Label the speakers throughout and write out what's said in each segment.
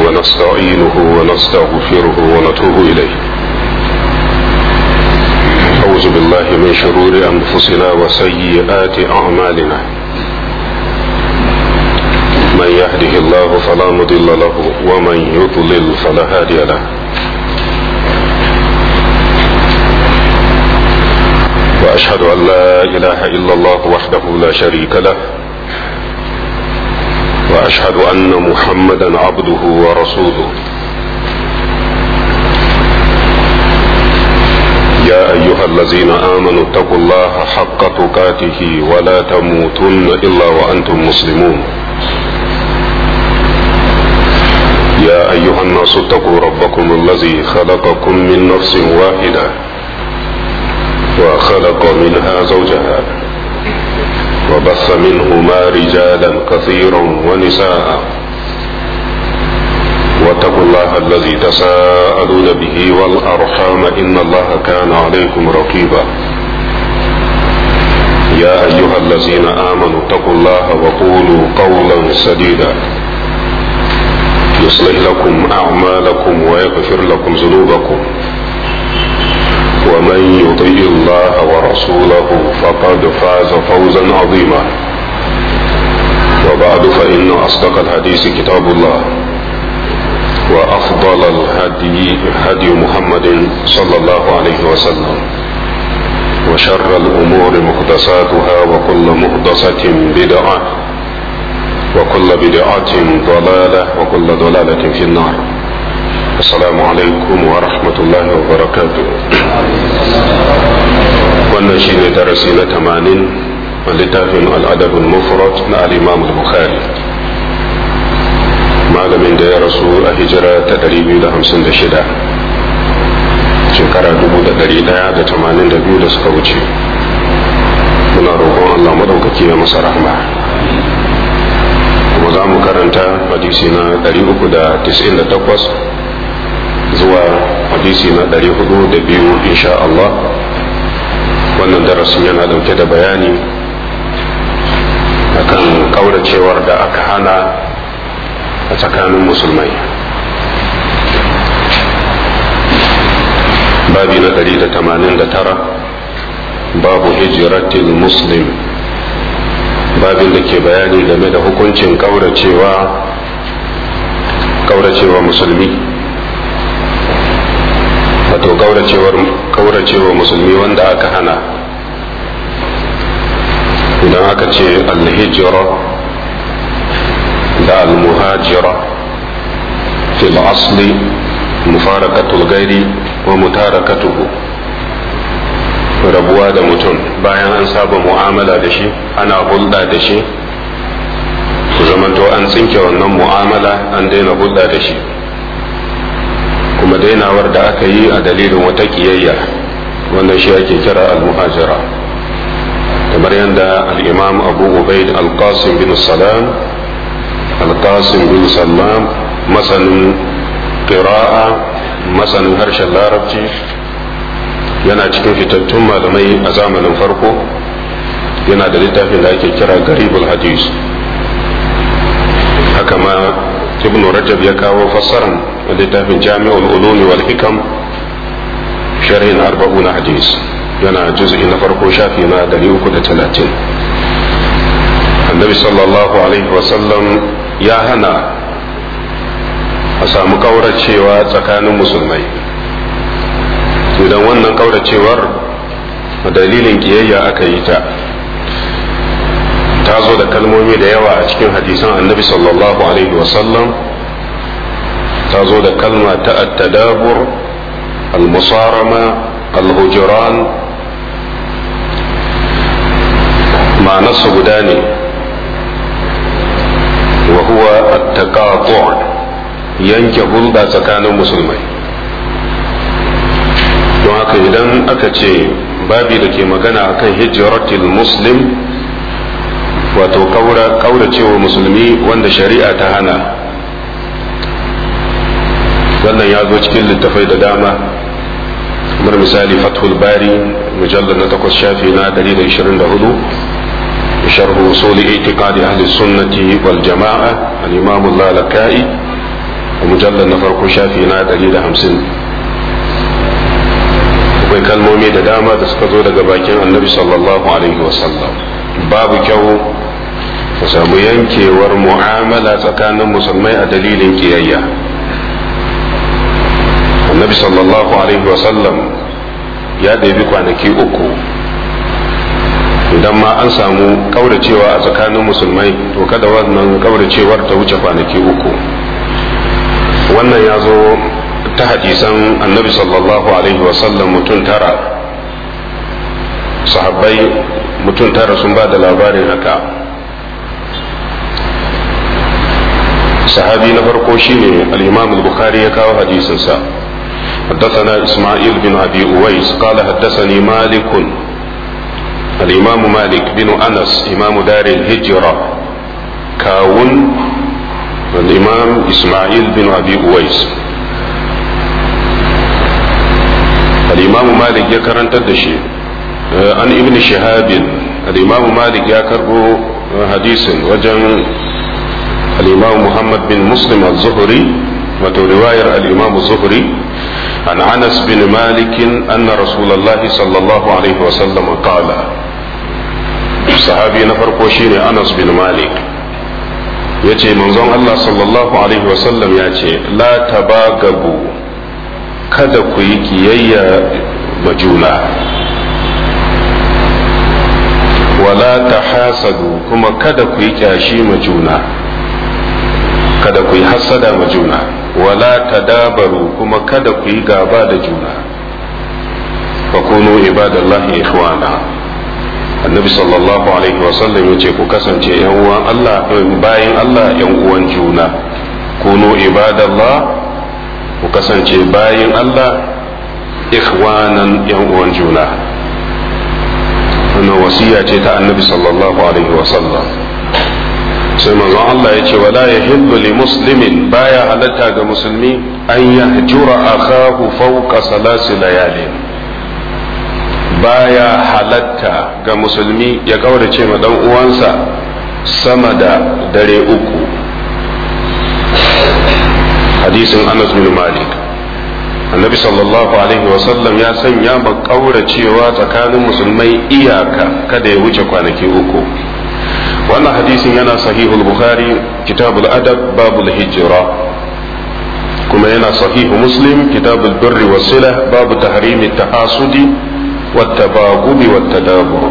Speaker 1: ونستعينه ونستغفره ونتوب إليه أعوذ بالله من شرور أنفسنا وسيئات أعمالنا من يهده الله فلا مضل له ومن يضلل فلا هادي له وأشهد أن لا إله إلا الله وحده لا شريك له واشهد ان محمدا عبده ورسوله يا ايها الذين امنوا اتقوا الله حق تقاته ولا تموتن الا وانتم مسلمون يا ايها الناس اتقوا ربكم الذي خلقكم من نفس واحده وخلق منها زوجها وبث منهما رجالا كثيرا ونساء واتقوا الله الذي تساءلون به والارحام ان الله كان عليكم رقيبا يا ايها الذين امنوا اتقوا الله وقولوا قولا سديدا يصلح لكم اعمالكم ويغفر لكم ذنوبكم ومن يطيع الله ورسوله فقد فاز فوزا عظيما وبعد فإن أصدق الحديث كتاب الله وأفضل الهدي هدي محمد صلى الله عليه وسلم وشر الأمور محدثاتها وكل محدثة بدعة وكل بدعة ضلالة وكل ضلالة في النار السلام عليكم ورحمة الله وبركاته wannan shi ne darasi na tamanin a littafin al'adabin mufrad na al'imam bukhari malamin da ya rasu a hijira ta 256 shekara 1182 da suka wuce muna roƙon allah maɗaukaki ya masa rahma kuma za mu karanta hadisi na 398 zuwa hadisi na ɗari hudu da biyu insha Allah wannan darasin yana ɗauke da bayani akan kauracewar da aka hana a tsakanin musulmai babi na ɗari da tamanin da tara babu hijiratil muslim babin da ke bayani game da hukuncin kauracewa kauracewa musulmi wato kauracewa musulmi wanda aka hana idan aka ce alhijira da almuhajira fil asli mufarakatul gairi wa mutarakatuhu rabuwa da mutum bayan an saba mu'amala da shi ana hulɗa da shi ku zamanto an tsinke wannan mu'amala an daina hulɗa da shi kuma dainawar da aka yi a dalilin wata kiyayya wannan shi ake kira al-muhajira kamar yadda al-imam abu ubaid al-qasim bin salam al-qasim bin sallam masanin qira'a masanin harshen larabci yana cikin fitattun malamai a zamanin farko yana da littafin da ake kira garibul hadis haka ma ibn rajab ya kawo fassaran littafin jami'ul ulumi wal hikam sharhin arba'un hadis yana juz'i na farko shafi na 330 annabi sallallahu alaihi wasallam ya hana a samu kauracewa tsakanin musulmai idan wannan kauracewar dalilin kiyayya aka yi ta ta zo da kalmomi da yawa a cikin hadisan annabi sallallahu alaihi wasallam ta zo da kalma ta attadabur al-musarama al-hujran ma'anarsa guda ne wa huwa at-taqatu' yanke hulɗa tsakanin musulmai don haka idan aka ce babi da ke magana akan hijratil muslim wato kaura cewa musulmi wanda shari'a ta hana wannan ya zo cikin littafai da dama kamar misali fathul bari mujallar na takwas shafi na 124 sharh usul i'tiqad ahli sunnati wal jama'a al-imam al-lalaka'i a mujallar na farko shafi na 150 akwai kalmomi da dama da suka zo daga bakin annabi sallallahu alaihi wasallam babu kyau ka samu yankewar mu'amala tsakanin musulmai a dalilin kiyayya annabi sallallahu alaihi wasallam ya ɗabi kwanaki uku idan ma an samu kauracewa a tsakanin musulmai to kada wannan kauracewar ta wuce kwanaki uku wannan ya zo ta hadisan annabi sallallahu alaihi wasallam mutum tara sahabbai mutum tara sun ba da labarin haka sahabi na farko shine al-imam al-bukhari ya kawo hadisinsa حدثنا إسماعيل بن أبي أويس قال حدثني مالك الإمام مالك بن أنس إمام دار الهجرة كاون الإمام إسماعيل بن أبي أويس الإمام مالك يكرن تدشي عن ابن شهاب الإمام مالك يكربو حديث وجن الإمام محمد بن مسلم الزهري وترواية الإمام الزهري عن أنس بن مالك أن رسول الله صلى الله عليه وسلم قال صحابي نفر شيني أنس بن مالك yace manzon Allah sallallahu alaihi wasallam ya ce la tabagabu kada ku yi kiyayya ma juna wala tahasadu kuma kada ku yi kyashi ma juna kada ku yi hasada ma juna wala tadabaru kuma kada ku yi gaba da juna fakunu ibadallahi ikhwana annabi sallallahu alaihi wasallam ya ce ku kasance yan uwan Allah bayan Allah yan uwan juna kunu ibadallah ku kasance bayan Allah ikhwanan yan uwan juna wannan wasiya ce ta annabi sallallahu alaihi wasallam sai manzon Allah ya ce wala yahillu li muslimin baya halatta ga musulmi an yahjura akahu fawqa salasi layalin baya halatta ga musulmi ya kaurace ma dan uwansa sama da dare uku hadisin Anas bin Malik annabi sallallahu alaihi wasallam ya sanya ma kauracewa tsakanin musulmai iyaka kada ya wuce kwanaki uku wannan hadisin yana sahihul bukhari kitabul adab babul hijra kuma yana sahihu muslim kitabul birri wasila babu tahrimi tahasudi والتباغض والتدابر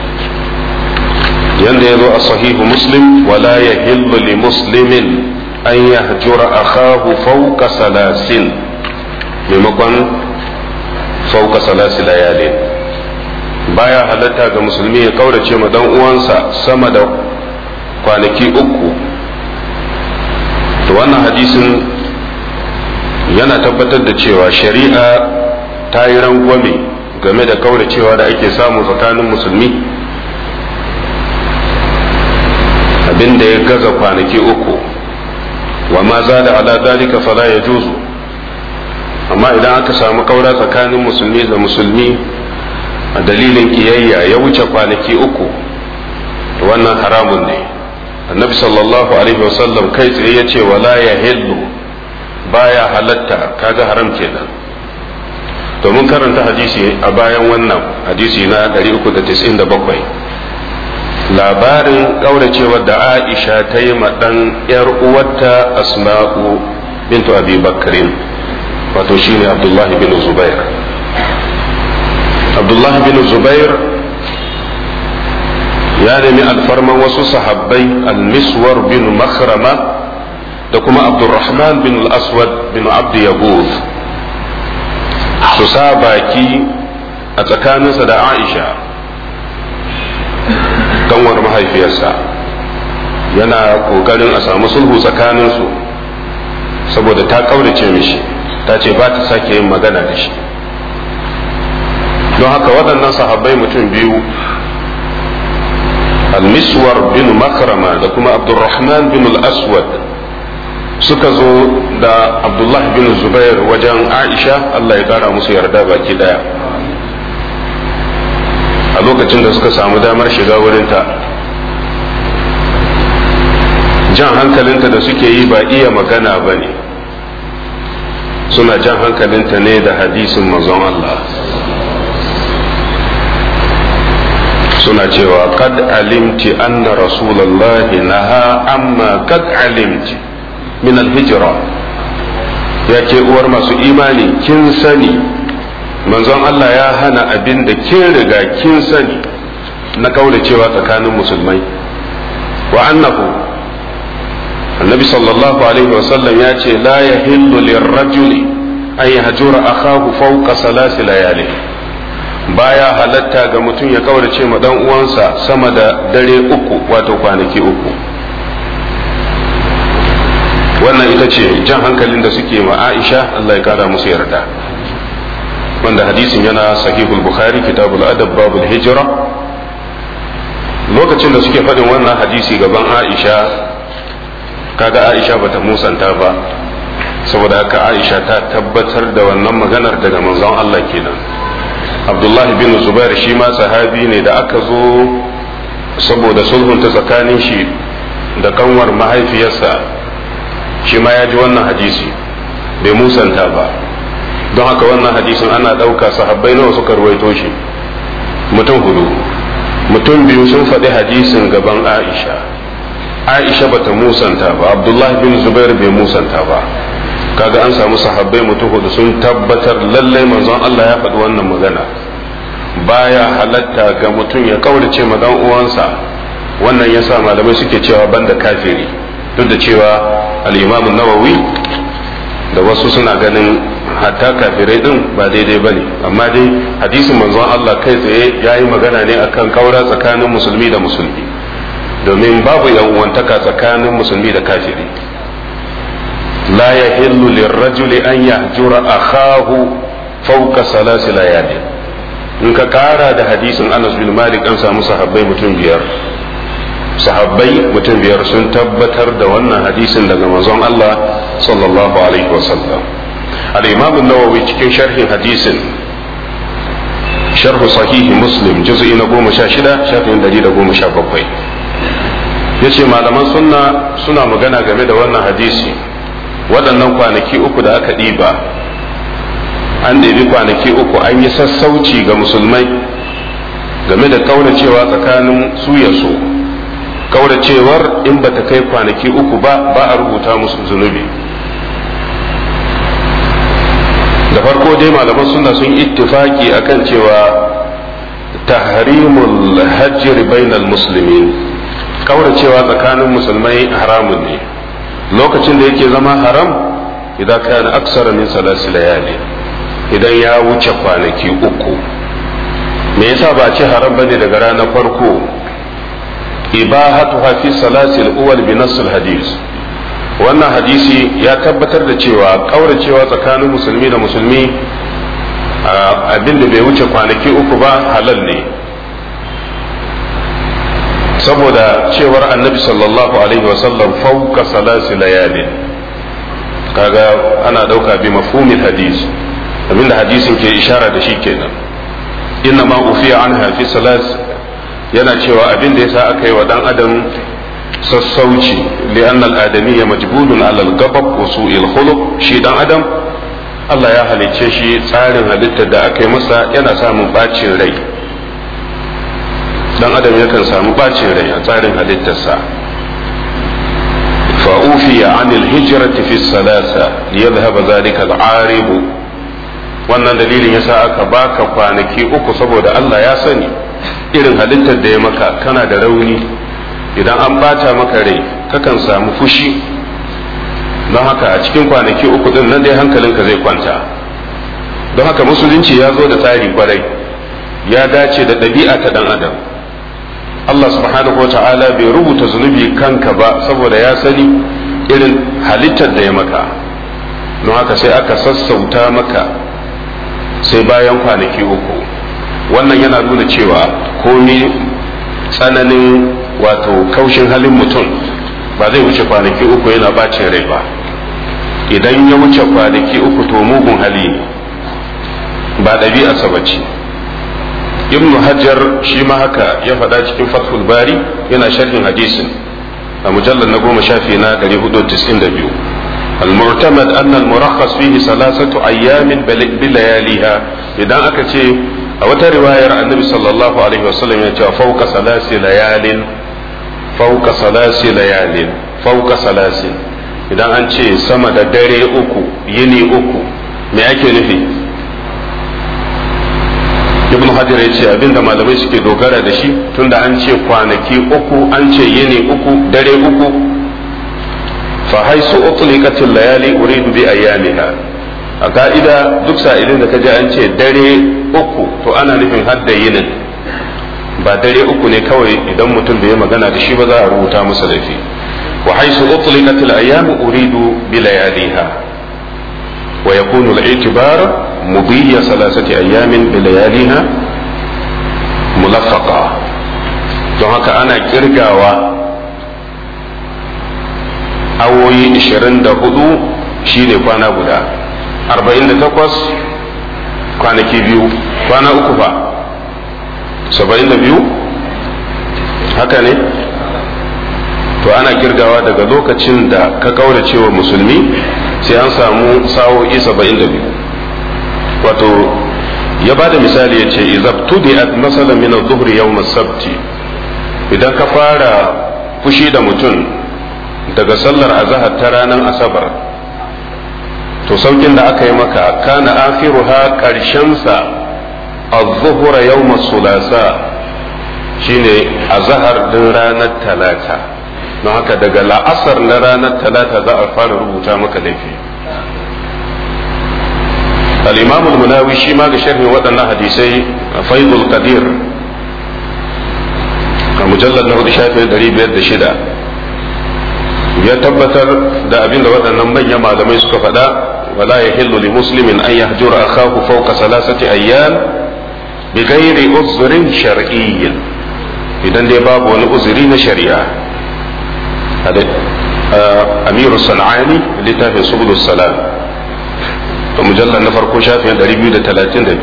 Speaker 1: yanda ya zo a sahihu muslim wala ya hillu li muslimin an yahjura akahu fauka salasin maimakon fauka salasi layalin baya halatta ga musulmi ya kaurace ma dan uwansa sama da kwanaki uku to wannan hadisin yana tabbatar da cewa shari'a ta yi rangwame game da kauracewa da ake samu tsakanin musulmi abin da ya gaza kwanaki uku wa ma za da ala dalika fala ya juzu amma idan aka samu kaura tsakanin musulmi da musulmi a dalilin kiyayya ya wuce kwanaki uku wannan haramun ne annabi sallallahu alaihi wasallam kai tsaye ya ce wala ya hillu baya halatta kaga haram kenan to mun karanta hadisi a bayan wannan hadisi na 397 labarin ƙauracewar da aisha ta yi ɗan ‘yar uwarta asma'u bintu abi bakrin wato shine abdullahi bin zubair abdullahi bin zubair ya nemi alfarman wasu sahabbai al-miswar bin makhrama da kuma abdurrahman bin al-aswad bin abdu yaguz su sa baki a tsakaninsa da aisha kanwar mahaifiyarsa yana kokarin a samu sulhu tsakaninsu saboda ta kaurace mishi ta ce ba ta sake yin magana da shi don haka waɗannan sahabbai mutum biyu al-miswar bin makrama da kuma abdurrahman bin al-aswad suka zo da abdullah bin zubair wajen aisha allah ya kara musu yarda baki daya a lokacin da suka samu damar shiga wurinta jan hankalinta da suke yi ba iya magana ba ne suna jan hankalinta ne da hadisin manzon Allah suna cewa kad alimti anna rasulallahi naha amma kad alimti min alhijra ya ce uwar masu imani kin sani manzon Allah ya hana abin da kin riga kin sani na kaula cewa tsakanin musulmai wa annahu annabi sallallahu alaihi wasallam ya ce la yahillu lirrajuli an yahjura akahu fawqa salasi layali baya halatta ga mutum ya kaurace ma dan uwansa sama da dare uku wato kwanaki uku wannan ita ce jan hankalin da suke ma Aisha Allah ya kara musu yarda wanda hadisin yana sahihul bukhari kitabul adab babul hijra lokacin da suke faɗin wannan hadisi gaban Aisha kaga Aisha bata musanta ba saboda haka Aisha ta tabbatar da wannan maganar daga manzon Allah kenan Abdullahi bin Zubair shi ma sahabi ne da aka zo saboda sulhunta tsakanin shi da kanwar mahaifiyarsa shi ma ya ji wannan hadisi bai musanta ba don haka wannan hadisin ana ɗauka sahabbai nawa suka ruwaito shi mutum hudu mutum biyu sun faɗi hadisin gaban Aisha Aisha bata musanta ba Abdullahi bin Zubair bai musanta ba kaga an samu sahabbai mutum hudu sun tabbatar lallai manzon Allah ya faɗi wannan magana baya halatta ga mutum ya kaurace ma dan uwansa wannan yasa malamai suke cewa banda kafiri duk da cewa al-Imam nawawi da wasu suna ganin hatta kafirai din ba daidai bane amma dai hadisin manzon Allah kai tsaye yayi magana ne akan kaura tsakanin musulmi da musulmi domin babu yan uwantaka tsakanin musulmi da kafiri لا يحل للرجل أن يهجر أخاه فوق ثلاث ليال in ka kara da hadisin Anas bin Malik an samu sahabbai mutum biyar sahabbai mutum biyar sun tabbatar da wannan hadisin daga manzon Allah sallallahu alaihi wasallam al-Imam an-Nawawi cikin sharhin hadisin sharh sahih Muslim juz'i na 16 shafin 117 yace malaman sunna suna magana game da wannan hadisi waɗannan kwanaki uku da aka ɗiba an ɗebi kwanaki uku an yi sassauci ga musulmai game da kauracewa tsakanin su ya so kauracewar in ba ta kai kwanaki uku ba ba a rubuta musu zunubi da farko dai malaman suna sun ittifaki akan cewa tahrimul hajjir bainal muslimin kauracewa tsakanin musulmai haramun ne lokacin da yake zama haram idan kana aksara min salasi layali idan ya wuce kwanaki uku me yasa ba ce haram bane daga ranar farko ibahatu fi salasi al-awwal bi nass hadis wannan hadisi ya tabbatar da cewa kauracewa tsakanin musulmi da musulmi abin da bai wuce kwanaki uku ba halal ne saboda cewar annabi sallallahu alaihi wasallam fauka salasi layalin kaga ana dauka bi mafhumil hadis abinda hadisin ke ishara da shi kenan inna ma ufiya anha fi salas yana cewa abin da yasa aka yi wa dan adam sassauci li'anna al-adamiyya majbulun ala al-ghadab wa su'il khuluq shi dan adam Allah ya halicce shi tsarin halittar da aka yi masa yana samun bacin rai dan adam yakan samu bacin rai a tsarin halittarsa fa'ufiya anil hijrati fi salasa liyadhhaba zalika al'aribu wannan dalilin yasa aka baka kwanaki uku saboda Allah ya sani irin halittar da ya maka kana da rauni idan an bata maka rai kakan samu fushi don haka a cikin kwanaki uku din nan dai hankalinka zai kwanta don haka musulunci ya zo da tsari kwarai ya dace da ɗabi'a ta dan adam Allah subhanahu wa ta'ala bai rubuta zunubi kanka ba saboda ya sani irin halittar da ya maka don haka sai aka sassauta maka sai bayan kwanaki uku wannan yana nuna cewa komi tsananin wato kaushin halin mutum ba zai wuce kwanaki uku yana bacin rai ba idan ya wuce kwanaki uku to mugun hali ne ba ɗabi'arsa ba ce ibn hajjar shi ma haka ya faɗa cikin fathul bari yana sharhin hadisin a mujallar na goma shafi na 492 المعتمد أن المرخص فيه ثلاثة أيام بلياليها إذا أكتي أو رواية النبي صلى الله عليه وسلم فوق ثلاث ليال فوق ثلاث ليال فوق ثلاث idan an ce sama da dare uku yini uku me ake nufi ibn hajar ya ce abinda malamai suke dogara da shi tunda an ce kwanaki uku an ce yini uku dare uku fa haisu utliqatil layali uridu bi ayyamiha a ka'ida duk sa'ilin da kaje an ce dare uku to ana nufin hadda yinin ba dare uku ne kawai idan mutum bai magana da shi ba za a rubuta masa laifi wa haisu utliqatil ayyamu uridu bi layaliha ويكون الاعتبار مضي ثلاثة أيام بلياليها ملفقة don haka ana kirgawa awoyi 24 shine kwana guda 48 kwanaki biyu kwana uku fa 72 haka ne to ana kirgawa daga lokacin da ka kaurace wa musulmi sai an samu sa'o'i saba'in da biyu wato ya ba da misali ya ce izabtudi at masala min adh-dhuhri yawm as-sabti idan ka fara fushi da mutum daga sallar azhar ta ranar asabar to saukin da aka yi maka kana akhiruha karshen sa adh-dhuhra yawm as-sulasa shine azhar din ranar talata don haka daga la'asar na ranar talata za a fara rubuta maka laifi al-imam al-munawi shi ma ga sharhin waɗannan hadisai faidul qadir a mujallar na hudu shafi ɗari biyar da shida ya tabbatar da abin da waɗannan manyan malamai suka faɗa wala ya hillu li muslimin an yahjura akahu fawqa salasati ayyan bi ghairi uzrin shar'iyyin idan dai babu wani uzuri na shari'a amiru sana'ani littafin subul salam da mujallar na farko shafin 232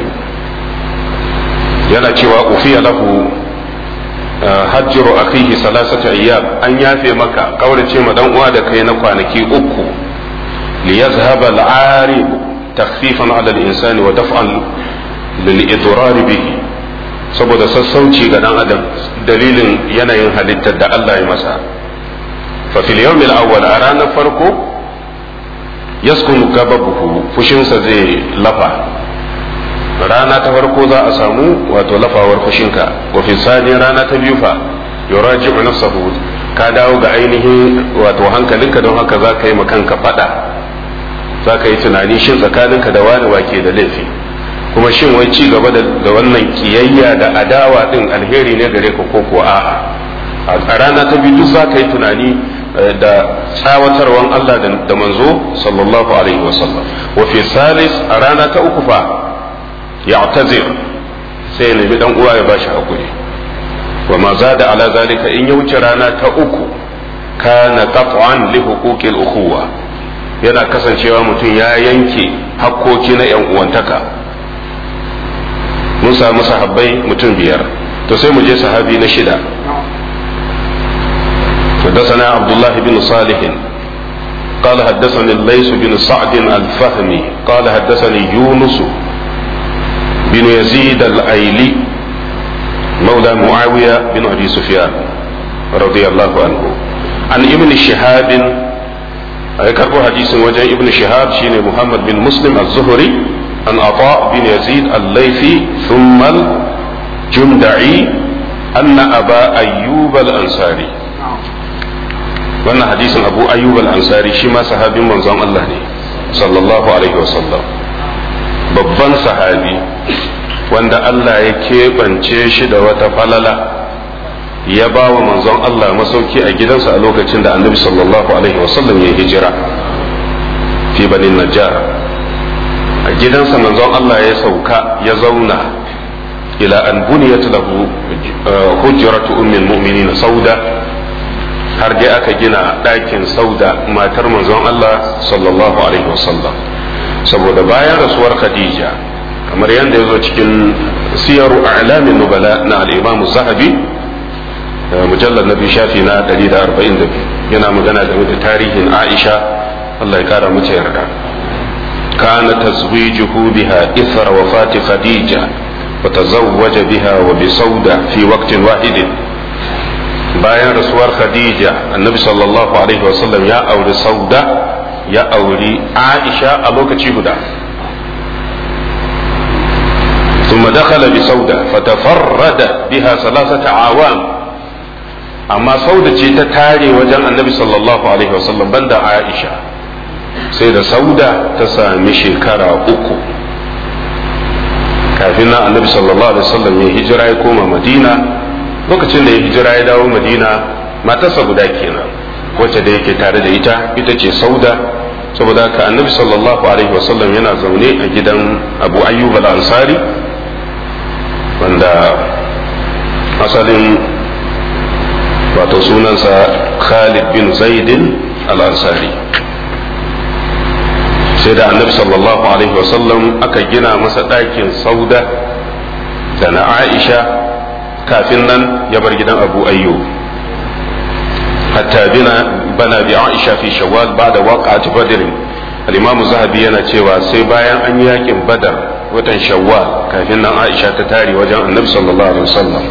Speaker 1: yana cewa ufiya lahu hajjiru akhihi salasata ayyam an yafe maka kaurace ma dan uwa da kai na kwanaki uku li yazhaba al-arib takhfifan ala al-insani wa daf'an lil idrar bihi saboda sassauci ga dan adam dalilin yanayin halittar da Allah ya masa ففي اليوم الأول أرانا فرقو يسكن غضبه فشنسا زي لفا رانا تفرقو ذا أسامو واتو لفا ورفشنكا وفي الثاني رانا تبيوفا يراجع نفسه ka dawo ga ainihin wato hankalinka don haka za ka yi makanka fada za ka yi tunani shin tsakaninka da wani wake da laifi kuma shin wai ci gaba da wannan kiyayya da adawa din alheri ne gare ka ko kuwa a'a a rana ta biyu duk za ka yi tunani da tsawatarwan Allah da manzo sallallahu alaihi wasallam wa fi salis a rana ta uku fa ya'tazir sai ya nemi dan uwa ya bashi hakuri wa ma zada ala zalika in ya wuce rana ta uku kana qat'an li huquqil ukhuwa yana kasancewa mutum ya yanke hakkoki na yan uwantaka mun samu sahabbai mutum biyar to sai mu je sahabi na shida حدثنا عبد الله بن صالح قال حدثني الليث بن سعد الفهمي قال حدثني يونس بن يزيد الايلي مولى معاويه بن ابي سفيان رضي الله عنه عن ابن شهاب كربو حديث وجه ابن شهاب شين محمد بن مسلم الزهري عن عطاء بن يزيد الليثي ثم الجندعي أن أبا أيوب الأنصاري wannan hadisin abu ayyub al-ansari shi ma sahabin manzon Allah ne sallallahu alaihi wasallam babban sahabi wanda Allah ya keɓance shi da wata falala ya ba wa manzon Allah masauki a gidansa a lokacin da annabi sallallahu alaihi wasallam ya hijira fi banin najjar a gidansa manzon Allah ya sauka ya zauna ila an buniyat lahu hujratu ummul mu'minin sauda har dai aka gina ɗakin sauda matar manzon Allah sallallahu alaihi wasallam saboda bayan rasuwar Khadija kamar yadda ya zo cikin siyaru a'lamin nubala na al-imam zahabi mujallar na shafi na 142 yana magana game da tarihin Aisha Allah ya kara mace yarda kana tazwijuhu biha ithra wafati khadija wa tazawwaja biha wa bi sauda fi waqtin wahidin bayan rasuwar khadija annabi sallallahu alaihi wasallam ya auri sauda ya auri aisha a lokaci guda ثم دخل بسودة فتفرد بها ثلاثة عوام أما سودة تتاري وجن النبي صلى الله عليه وسلم بند عائشة سيدة سودة تسامي شكرا أكو kafin nan annabi sallallahu alaihi wasallam ya hijira ya koma madina lokacin da ya hijira ya dawo madina matarsa guda kenan wacce da yake tare da ita ita ce sauda saboda haka annabi sallallahu alaihi wasallam yana zaune a gidan abu ayyub al-ansari wanda asalin wato sunansa khalid bin zaidin al-ansari sai da annabi sallallahu alaihi wasallam aka gina masa ɗakin sauda da na aisha kafin nan ya bar gidan abu ayyub hatta bina bana bi aisha fi shawwal ba'da waqa'at badr al-imam zahabi yana cewa sai bayan an yakin badar watan shawwal kafin nan aisha ta tare wajen annabi sallallahu alaihi wasallam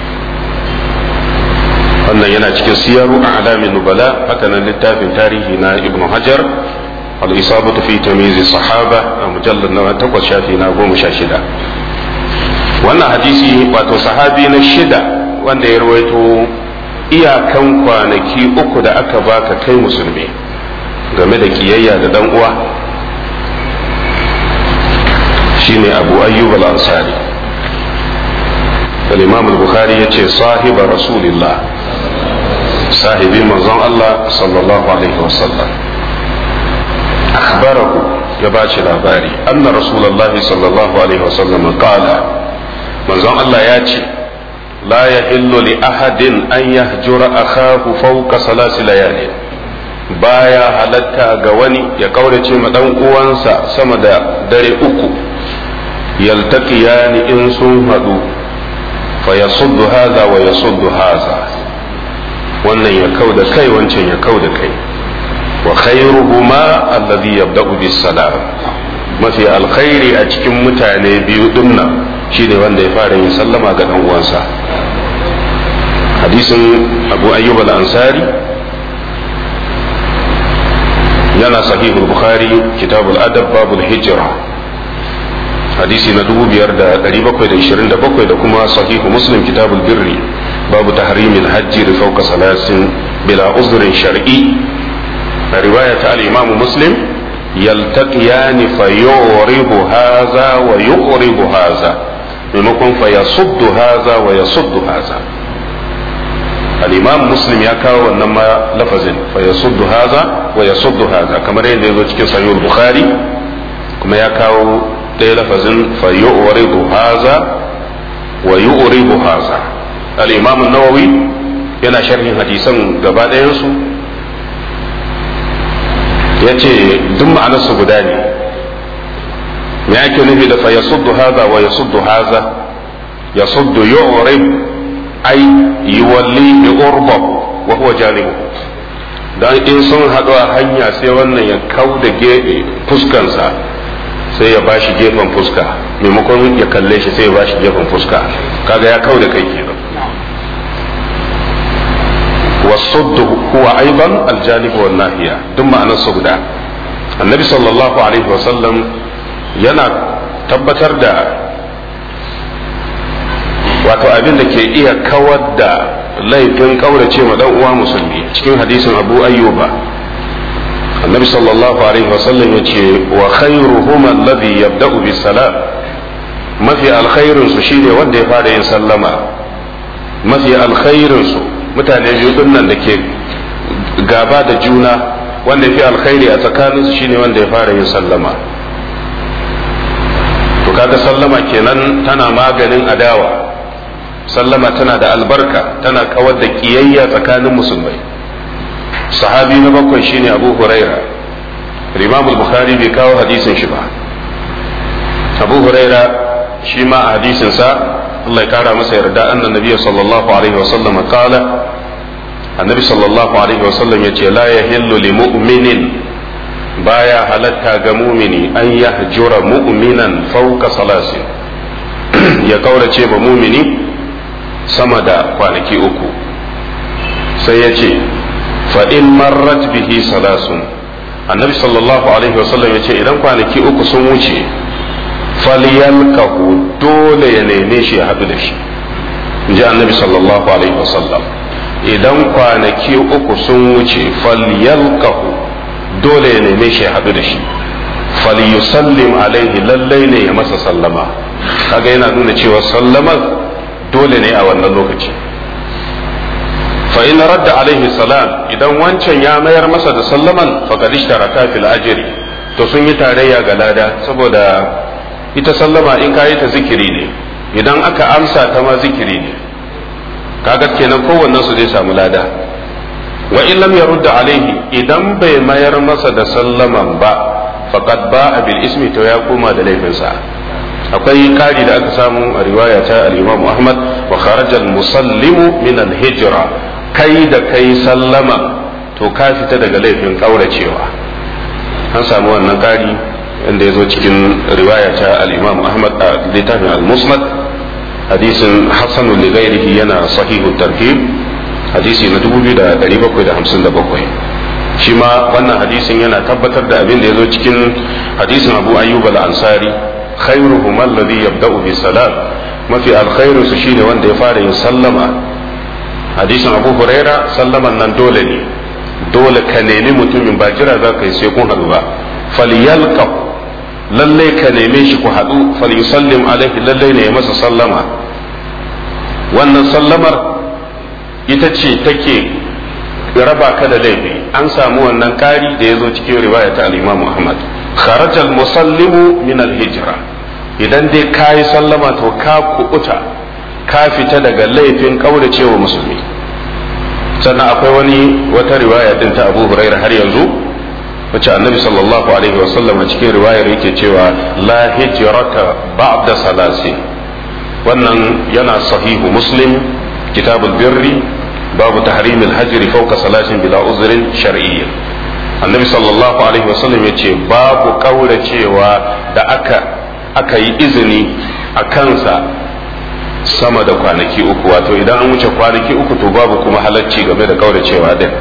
Speaker 1: wannan yana cikin siyaru a alamin nubala haka nan littafin tarihi na ibn hajar al-isabatu fi tamyiz sahaba a mujallad na takwas shafi na goma sha shida wannan hadisi wato sahabi na shida wanda ya rawaito iyakan kwanaki uku da aka baka kai musulmi game da kiyayya da dan uwa shine abu ayyub al-ansari al-imam al-bukhari yace sahiba rasulillah sahibi manzon Allah sallallahu alaihi wasallam akhbarahu ya baci labari anna rasulullah sallallahu alaihi wasallam qala manzon Allah ya ce la yahillu li ahadin an yahjura akahu fawqa salasi layalin baya halatta ga wani ya kaurace ma dan uwansa sama da dare uku yaltaqiyani in sun hadu fa yasuddu hadha wa yasuddu hadha wannan ya kauda kai wancan ya kauda kai wa khairuhuma alladhi yabda'u bis salam mafi alkhairi a cikin mutane biyu dinnan shine wanda ya fara yin sallama ga dan uwansa hadisin abu ayyub al-ansari yana sahihul bukhari kitabul adab babul hijra hadisi na 5727 da kuma sahihu muslim kitabul birri babu tahrimil hajji da fawqa salasin bila uzrin shar'i a riwaya ta al-imam muslim yaltaqiyani fa yuribu hadha wa yuqribu hadha maimakon fa yasuddu hadha wa yasuddu hadha al-imam muslim ya kawo wannan ma lafazin fa yasuddu hadha wa yasuddu hadha kamar yadda yazo cikin sahih bukhari kuma ya kawo ɗaya lafazin fa yu'ridu hadha wa yu'ridu hadha al-imam an-nawawi yana sharhin hadisan gaba ɗayan su yace duk ma'anar su guda ne me ake nufi da fa yasuddu hadha wa yasuddu hadha yasuddu yu'rib ai yuwalli bi urba wa huwa janibu dan in sun haɗu a hanya sai wannan ya kau da fuskansa sai ya bashi gefen fuska maimakon ya kalle shi sai ya bashi gefen fuska kaga ya kau da kai kenan والصد هو ايضا الجانب والناحيه ثم انا الصد النبي صلى الله عليه وسلم yana tabbatar da wato abin da ke iya kawar da laifin kaurace ma dan uwa musulmi cikin hadisin abu ayyuba annabi sallallahu alaihi wasallam ya ce wa khairuhum alladhi yabda'u bis salam mafi alkhairin su shine wanda ya fara yin sallama mafi alkhairin su mutane biyu din nan da ke gaba da juna wanda ya fi alkhairi a tsakaninsu shine wanda ya fara yin sallama to kaga sallama kenan tana maganin adawa sallama tana da albarka tana kawar da kiyayya tsakanin musulmai sahabi na bakwai shine abu huraira imam bukhari bai kawo hadisin shi ba abu huraira shi ma a hadisin sa Allah ya kara masa yarda annan nabi sallallahu alaihi wasallam kala annabi sallallahu alaihi wasallam yace la yahillu li mu'minin baya halatta ga mumini an yahjura mu'minan fauka salasin ya kaurace ba mumini sama da kwanaki uku sai ya ce fa'in marrat bihi salasun annabi sallallahu alaihi wasallam ya ce idan kwanaki uku sun wuce falyalkahu dole ya neme shi ya haɗu da shi in ji annabi sallallahu alaihi wasallam idan kwanaki uku sun wuce falyalkahu dole ya neme shi ya haɗu da shi falyusallim alaihi lallai ne ya masa sallama kaga yana nuna cewa sallamar dole ne a wannan lokaci fa in radda alaihi salam idan wancan ya mayar masa da sallaman faqad ishtaraka fil ajri to sun yi tarayya ga lada saboda ita sallama in ka yi ta zikiri ne idan aka amsa ta ma zikiri ne kaga kenan kowannen su zai samu lada wa in lam yarudda alaihi idan bai mayar masa da sallaman ba faqad ba'a bil ismi to ya koma da laifinsa akwai kari da aka samu a riwaya ta al-Imam Ahmad wa kharaja al-musallimu min al-hijra kai da kai sallama to ka fita daga laifin kauracewa an samu wannan kari inda ya zo cikin riwaya ta al-Imam Ahmad a littafin al-Musnad hadisin Hassan li ghairihi yana sahihu tarhib hadisi na 2757 shi ma wannan hadisin yana tabbatar da abin da ya zo cikin hadisin Abu Ayyub al-Ansari khairuhum alladhi yabda'u bi salam mafi alkhairu su shine wanda ya fara yin sallama hadisin Abu Huraira sallaman nan dole ne dole ka nemi mutumin ba jira za ka yi sai kun haɗu ba falyalqa lalle ka neme shi ku haɗu falyusallim alaihi lalle ne ya masa sallama wannan sallamar ita ce take raba ka da laifi an samu wannan kari da ya zo cikin riwaya ta al-Imam Muhammad kharaja al-musallimu min al-hijra idan dai kayi sallama to ka kubuta ka fita daga laifin kauracewa musulmi sannan akwai wani wata riwaya din ta Abu Hurairah har yanzu wacce annabi sallallahu alaihi wasallam a cikin riwayar yake cewa la hijrata ba'da salasi wannan yana sahihu muslim kitabul birri babu tahrim al-hajr fawqa salasin bila uzrin shar'iyyin annabi sallallahu alaihi wasallam ya ce babu kauracewa da aka aka yi izini a kansa sama da kwanaki uku wato idan an wuce kwanaki uku to babu kuma halacci game da kauracewa din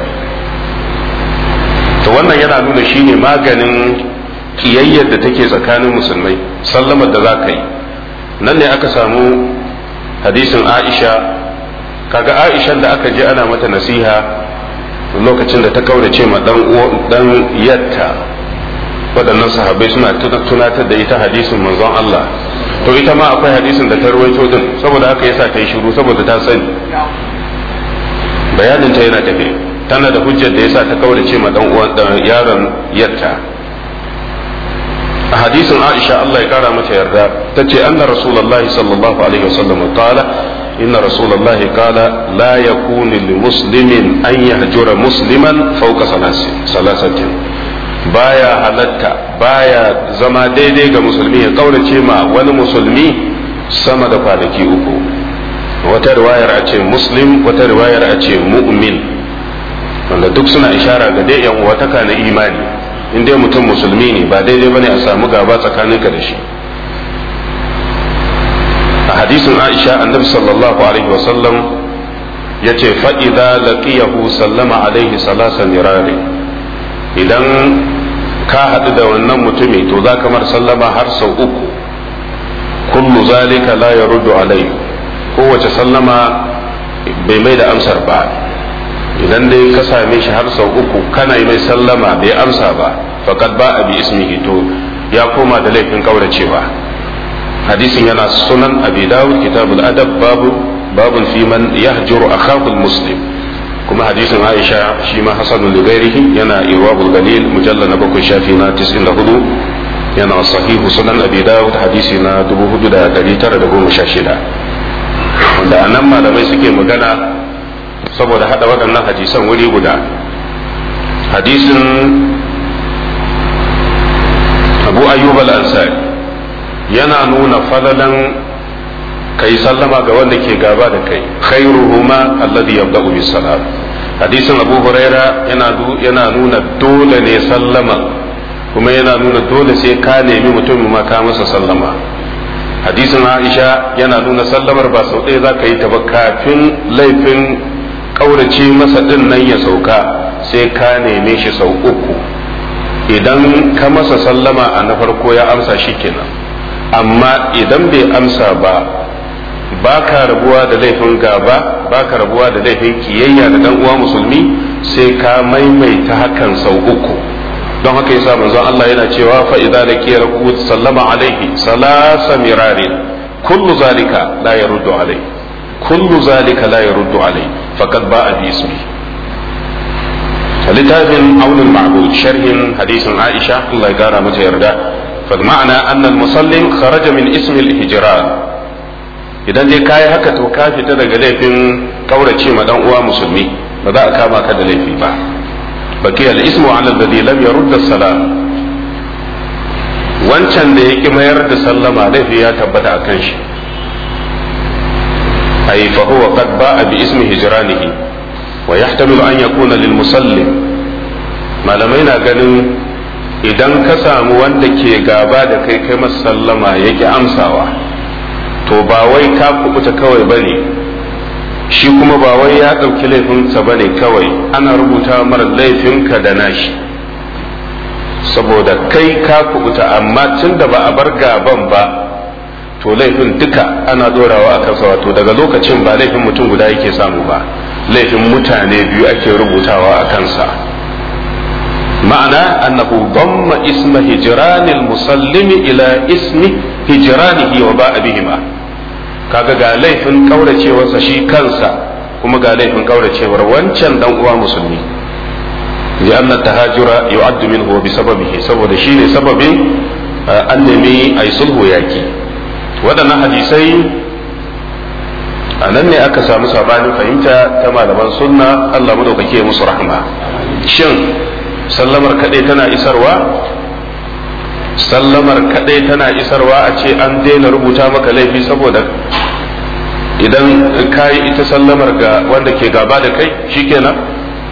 Speaker 1: to wannan yana nuna shine maganin kiyayyar da take tsakanin musulmai sallamar da za ka yi nan ne aka samu hadisin aisha kaga aishan da aka je ana mata nasiha lokacin da ta kaurace ma dan yatta waɗannan sahabbai suna tunatar da ita hadisin manzon Allah to ita ma akwai hadisin da ta rawaito din saboda haka yasa ta yi shiru saboda ta sani bayanin ta yana tafe tana da hujjar da yasa ta kaurace ma dan uwan yaron yatta a hadisin Aisha Allah ya kara mata yarda tace anna rasulullahi sallallahu alaihi wasallam qala inna rasulullahi qala la yakunu lil muslimin an yahjura musliman fawqa salasatin baya halatta baya zama daidai ga musulmi ya kaurace ma wani musulmi sama da kwanaki uku wata riwayar a ce muslim wata riwayar a ce mu'min wanda duk suna ishara ga dai yan uwataka na imani in dai mutum musulmi ne ba daidai bane a samu gaba tsakaninka da shi a hadisin aisha annabi sallallahu alaihi wasallam ya ce fa'iza laqiyahu sallama alaihi salasa mirari idan ka haɗu da wannan mutumi to za kamar sallama har sau uku kullu zalika la yaruddu alaihi kowace sallama bai mai da amsar ba idan dai ka same shi har sau uku kana yi mai sallama bai amsa ba faqad ba bi ismihi to ya koma da laifin kauracewa hadisin yana sunan abi dawud kitabul adab babu babun fi man yahjuru akahu muslim kuma hadisin aisha shi ma hasanul lighairihi yana irwabul galil mujallal na bakwai shafi na 94 yana sahihu sunan abi dawud hadisi na 4916 wanda anan malamai suke magana saboda hada waɗannan hadisan wuri guda hadisin abu ayyub al-ansari yana nuna falalan kai sallama ga wanda ke gaba da kai khairuhuma alladhi yabda'u bis salam hadisin abu huraira yana yana nuna dole ne sallama kuma yana nuna dole sai ka nemi mutum ma ka masa sallama hadisin aisha yana nuna sallamar ba sau ɗaya za ka yi ta ba kafin laifin ƙaurace masa ɗin nan ya sauka sai ka neme shi sau uku idan ka masa sallama a na farko ya amsa shi kenan amma idan bai amsa ba ba ka rabuwa da laifin gaba ba ka rabuwa da laifin kiyayya da dan uwa musulmi sai ka maimaita hakan sau uku don haka yasa manzon Allah yana cewa fa idza laqiya rabbuhu sallama alaihi salasa mirarin kullu zalika la yaruddu alai kullu zalika la yaruddu alai faqad ba'a bi ismi littafin aunul ma'bud sharhin hadisin Aisha Allah ya gara mata yarda fa ma'ana anna al-musallim kharaja min ismi al-hijran idan dai kayi haka to ka fita daga laifin kaurace ma dan uwa musulmi ba za a kama ka da laifi ba baki al-ismu ala alladhi lam yurd as-salam wancan da yake mayar da sallama laifi ya tabbata akan shi ay fa huwa qad ba'a bi ismi hijranihi wa yahtamilu an yakuna lil musallim malamai na ganin idan ka samu wanda ke gaba da kai kai masa sallama yake amsawa to ba wai ka kubuta kawai bane shi kuma ba wai ya ɗauki laifinsa bane kawai ana rubuta mara laifinka da nashi saboda kai ka kubuta amma tun da ba a bar gaban ba to laifin duka ana dorawa a kansa wato daga lokacin ba laifin mutum guda yake samu ba laifin mutane biyu ake rubutawa a kansa ma'ana annahu damma isma hijranil musallimi ila ismi hijranihi wa ba'a bihima kaga ga laifin kauracewarsa shi kansa kuma ga laifin kauracewar wancan dan uwa musulmi لأن التهاجر يعد منه بسببه saboda shine sababin an nemi ai sulhu yaki waɗannan hadisai a nan ne aka samu sabanin fahimta ta malaman sunna Allah madaukake musu rahma shin sallamar kaɗai tana isarwa sallamar kaɗai tana isarwa a ce an daina rubuta maka laifi saboda idan ka yi ita sallamar ga wanda ke gaba da kai shikenan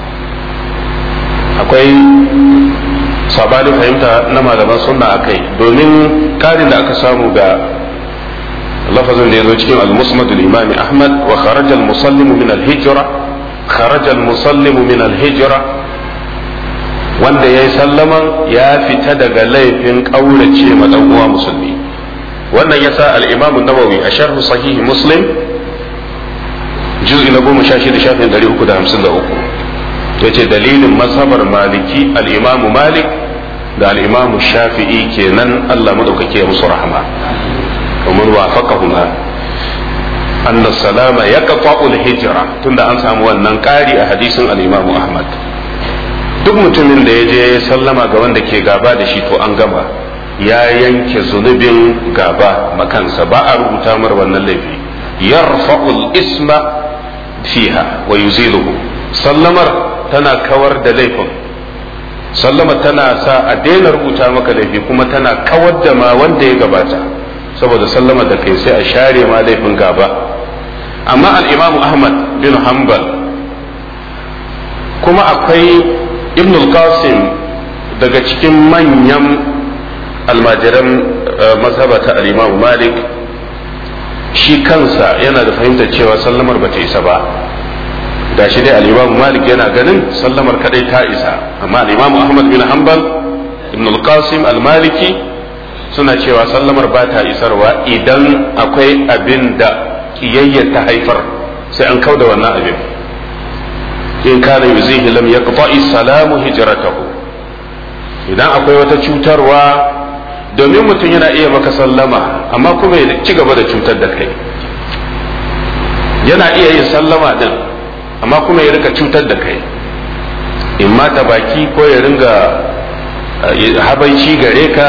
Speaker 1: akwai sabanin fahimta na malaman sunna a kai domin karin da aka samu ga lafazin da ya zo cikin al-musnad al-imam ahmad wa kharaja al-musallimu min al-hijra kharaja al-musallimu min al-hijra wanda ya yi sallaman ya fita daga laifin ƙaurace ma ɗan uwa musulmi wannan ya sa al'imamu nawawi a sharhu sahihi muslim juz'i na goma sha shida shafin ɗari uku da hamsin da uku ya ce dalilin mazhabar maliki al'imamu malik da al'imamu shafi'i kenan allah maɗaukaki ya musu rahama kamar wafaqahuma anna salama ya hijira tunda an samu wannan ƙari a hadisin al'imamu ahmad duk mutumin da ya je sallama ga wanda ke gaba da shi to an gama ya yanke zunubin gaba makansa ba a rubuta mar wannan laifi yarfa'ul isma fiha wa yuziluhu sallamar tana kawar da laifin sallamar tana sa a daina rubuta maka laifi kuma tana kawar da ma wanda ya gabata saboda sallamar da kai sai a share ma laifin gaba amma al-imamu ahmad bin hanbal kuma akwai ibn al-qasim daga cikin manyan almajiran mazhabata al-imam malik shi kansa yana da fahimtar cewa sallamar ba ta isa ba ga shi dai al-imam malik yana ganin sallamar kadai ta isa amma al-imam ahmad bin hanbal ibn al-qasim al-maliki suna cewa sallamar ba ta isarwa idan akwai abin da kiyayya ta haifar sai an kauda wannan abin in kana yuzihi lam yaqta'i salamu hijratahu idan akwai wata cutarwa domin mutum yana iya maka sallama amma kuma ya ci gaba da cutar da kai yana iya yin sallama din amma kuma ya rika cutar da kai in ma ta baki ko ya ringa habaici gare ka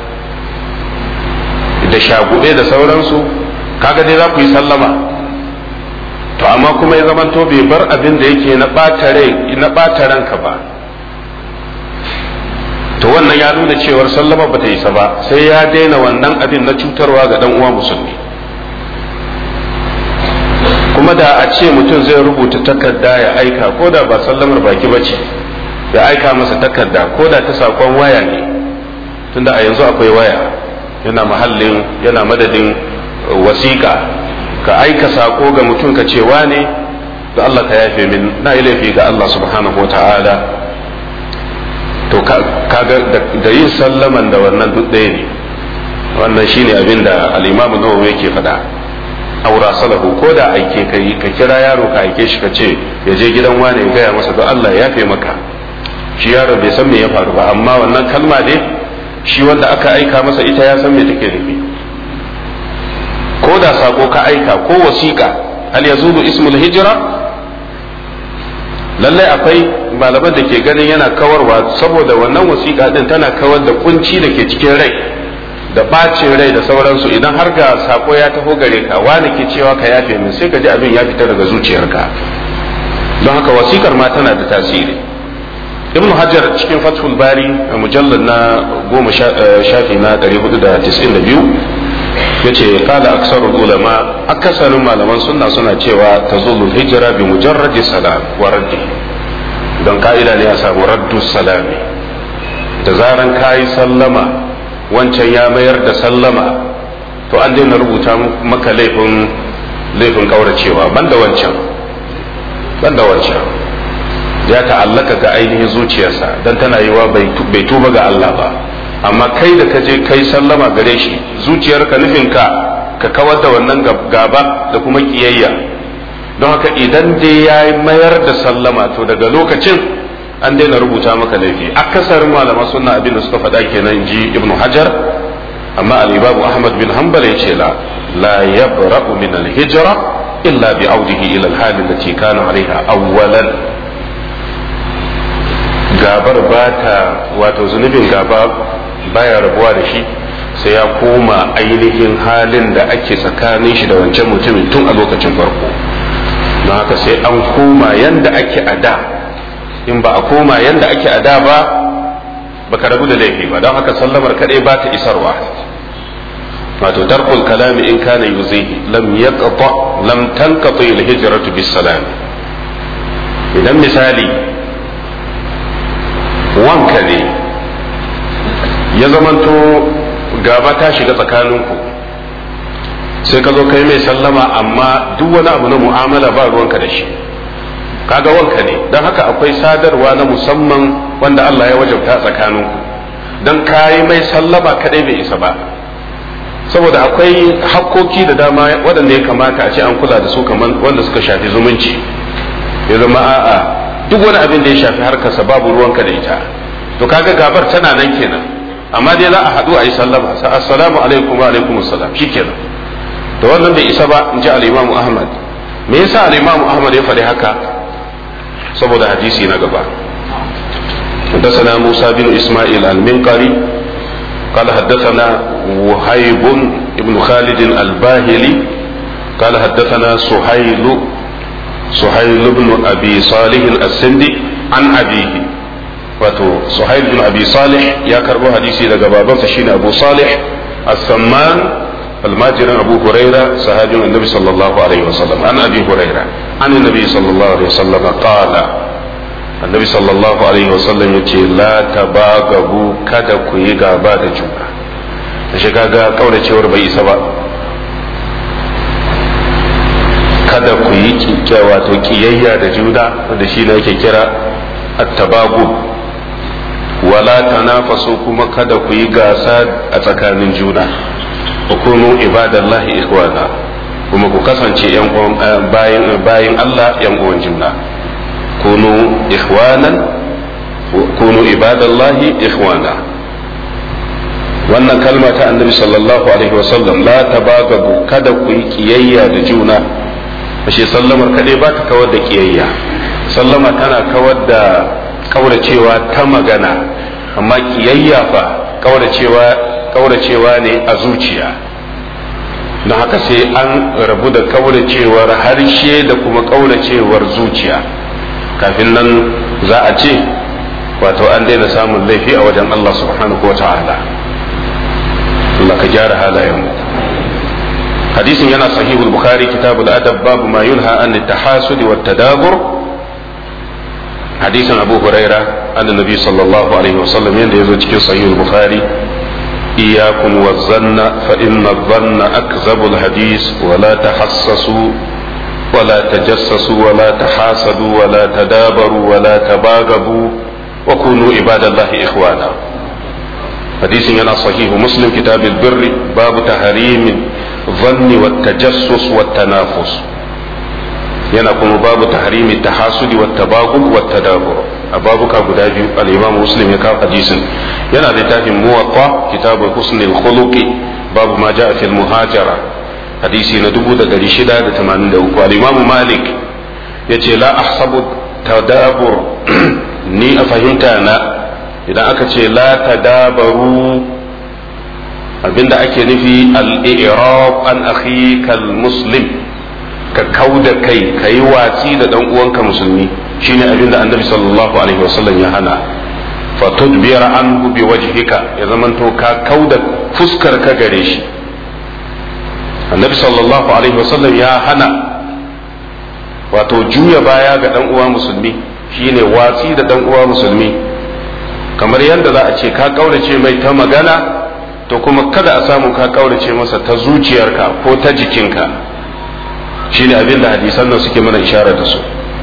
Speaker 1: da shagube da sauransu kaga dai za ku yi sallama to amma kuma ya zamanto bai bar abin da yake na ɓata ranka ba to wannan ya nuna cewar sallama bata isa ba sai ya daina wannan abin na cutarwa ga dan uwa musulmi kuma da a ce mutum zai rubuta takarda ya aika ko da ba sallamar baki ba ce ya aika masa takarda ko da ta sakon waya ne tunda a yanzu akwai waya yana mahallin yana madadin wasiƙa ka aika sako ga mutum ka ce wane da Allah ka yafe min na yi laifi ga Allah subhanahu wa ta'ala to kaga da yin sallaman da wannan duk ɗaya ne wannan shine abin da al-imamu nawawi yake faɗa aura salahu ko da aike ka yi ka kira yaro ka aike shi ka ce ya je gidan wane ya gaya masa don Allah ya yafe maka shi yaro bai san me ya faru ba amma wannan kalma ne shi wanda aka aika masa ita ya san me take nufi ko da sako ka aika ko wasiƙa hal yazulu ismul hijra lallai akwai malaman da ke ganin yana kawarwa saboda wannan wasiƙa din tana kawar da kunci da ke cikin rai da bacin rai da sauransu idan har ga sako ya taho gare ka wani ke cewa ka yafe min sai ka ji abin ya fita daga zuciyarka don haka wasikar ma tana da tasiri ibn hajar cikin fathul bari a mujallar na goma shafi na 492 ya ce kala aksarul ulama akasarin malaman sunna suna cewa ta zulul hijira bi mujarradi salam wa raddi don ka'ida ne a samu raddu salami da zaran kayi sallama wancan ya mayar da sallama to an daina rubuta maka laifin laifin kauracewa banda wancan banda wancan ya ta'allaka ga ainihin zuciyarsa dan tana yiwa bai tuba ga Allah ba amma kai da ka je kai sallama gare shi zuciyarka nufinka ka kawar da wannan gaba da kuma kiyayya don haka idan dai ya mayar da sallama to daga lokacin an daina rubuta maka laifi akasarin malama suna abin da suka faɗa kenan ji ibnu hajar amma al-imamu ahmad bin hanbal ya ce la la yabra'u min al-hijra illa bi audihi ila al-hal allati kana alaiha awwalan gabar bata wato zunubin gaba baya rabuwa da shi sai ya koma ainihin halin da ake tsakanin shi da wancan mutumin tun a lokacin farko don haka sai an koma yanda ake a da in ba a koma yanda ake a da ba baka rabu da laifi ba don haka sallamar kadai ba ta isarwa wato tarkul kalami in kana yuzihi lam yaqta lam tanqati al hijratu bis salam idan misali wanka ne ya zamanto gaba ta shiga tsakaninku sai ka zo kai mai sallama amma duk wani abu na mu'amala ba ruwanka da shi kaga wanka ne don haka akwai sadarwa na musamman wanda Allah ya wajabta tsakaninku don kayi mai sallama kadai bai isa ba saboda akwai hakkoki da dama waɗanda ya kamata a ce an kula da su kamar wanda suka shafi zumunci ya zama a'a duk wani abin da ya shafi harkarsa babu ruwanka da ita to kaga gabar tana nan kenan amma dai za a haɗu a yi sallama assalamu alaikum wa alaikum assalam shikenan to wannan bai isa ba in ji al-imam ahmad me yasa al-imam ahmad ya faɗi haka saboda hadisi na gaba حدثنا موسى بن اسماعيل المنقري قال حدثنا وهيب بن خالد الباهلي قال حدثنا سهيل سهيل بن ابي صالح السندي عن ابيه wato suhail bin abi salih ya karbo hadisi daga babansa shine abu salih as-samman almajirin abu huraira sahabin annabi sallallahu alaihi wasallam an abi huraira an annabi sallallahu alaihi wasallam qala annabi sallallahu alaihi wasallam yace la tabagabu kada ku yi gaba da juna shi kaga kauracewar bai isa ba kada ku yi wato kiyayya da juna wanda shi ne yake kira at-tabagub wala tanafasu kuma kada ku yi gasa a tsakanin juna kunu ibadallahi ikhwana kuma ku kasance yan bayin bayin Allah yan uwan juna kunu ikhwanan kunu ibadallahi ikhwana wannan kalma ta annabi sallallahu alaihi wasallam la tabagabu kada ku yi kiyayya da juna ashe sallamar kadai ba ta kawar da kiyayya sallama tana kawar da kauracewa ta magana amma kiyayya fa kauracewa kauracewa ne a zuciya don haka sai an rabu da kauracewar harshe da kuma kauracewar zuciya kafin nan za a ce wato an daina samun laifi a wajen Allah subhanahu wa ta'ala Allah ka gyara halayenmu hadisin yana sahihul bukhari kitabul adab babu ma yunha an tahasud wa tadabur hadisin abu huraira an nabi sallallahu alaihi wasallam yanda yazo cikin sahihul bukhari إياكم والظن فإن الظن أكذب الحديث ولا تحسسوا ولا تجسسوا ولا تحاسدوا ولا تدابروا ولا تباغضوا وكونوا عباد الله إخوانا حديث ينا صحيح مسلم كتاب البر باب تحريم الظن والتجسس والتنافس yana kuma babu tahrimi tahasudi wa tabagul wa tadabur a babuka guda biyu al-imam muslim ya kawo hadisin yana da tafin muwatta kitabul husnul khuluqi babu ma jaa fil muhajara hadisi na 1683 al-imam malik yace la ahsabu tadabur ni a fahimta na idan aka ce la tadabaru abinda ake nufi al-i'rab an akhika al-muslim ka kau da kai ka yi watsi da dan uwanka musulmi shine abin da annabi sallallahu alaihi wasallam ya hana fa tudbira anhu bi wajhika ya zamanto ka kau da fuskar ka gare shi annabi sallallahu alaihi wasallam ya hana wato juya baya ga dan uwa musulmi shine watsi da dan uwa musulmi kamar yadda za a ce ka kaurace mai ta magana to kuma kada a samu ka kaurace masa ta zuciyarka ko ta jikinka shine abin da hadisan nan suke mana isharar da su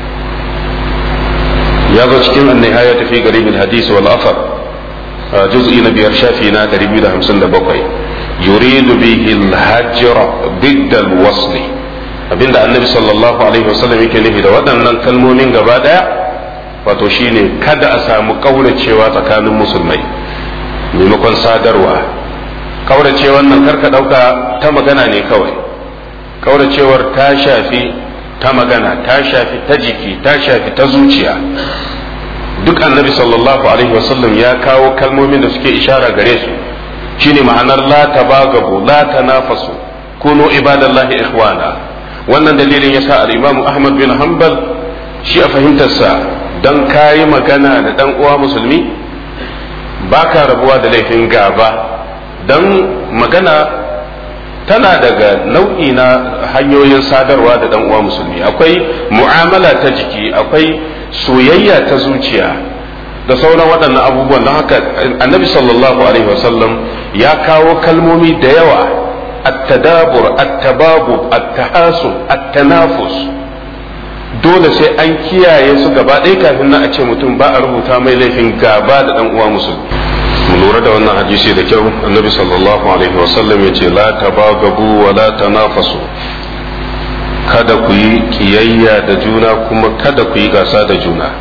Speaker 1: ya zo cikin annihaya tafi garibin hadisi wal afar juz'i na biyar shafi na 257 yuridu bihi al-hajr bid al-wasl abinda annabi sallallahu alaihi wasallam yake nufi da waɗannan kalmomin gaba daya wato shine kada a samu kauracewa tsakanin musulmai maimakon sadarwa kaurace wannan karka dauka ta magana ne kawai kauracewar ta shafi ta magana ta shafi ta jiki ta shafi ta zuciya duk annabi sallallahu alaihi wasallam ya kawo kalmomin da suke ishara gare su shine ma'anar la tabagabu la tanafasu kunu ibadallahi ikhwana wannan dalilin yasa al-imam Ahmad bin Hanbal shi a fahimtarsa dan kayi magana da dan uwa musulmi baka rabuwa da laifin gaba dan magana tana daga nau'i na hanyoyin sadarwa da dan uwa musulmi akwai mu'amala ta jiki akwai soyayya ta zuciya da sauran waɗannan abubuwan don haka annabi sallallahu alaihi wasallam ya kawo kalmomi da yawa at-tadabur at-tababub at-tahasub at-tanafus dole sai an kiyaye su gaba ɗaya kafin nan a ce mutum ba a rubuta mai laifin gaba da dan uwa musulmi mu lura da wannan hadisi da kyau annabi sallallahu alaihi wasallam ya ce la tabagabu wa la tanafasu kada ku yi kiyayya da juna kuma kada ku yi gasa da juna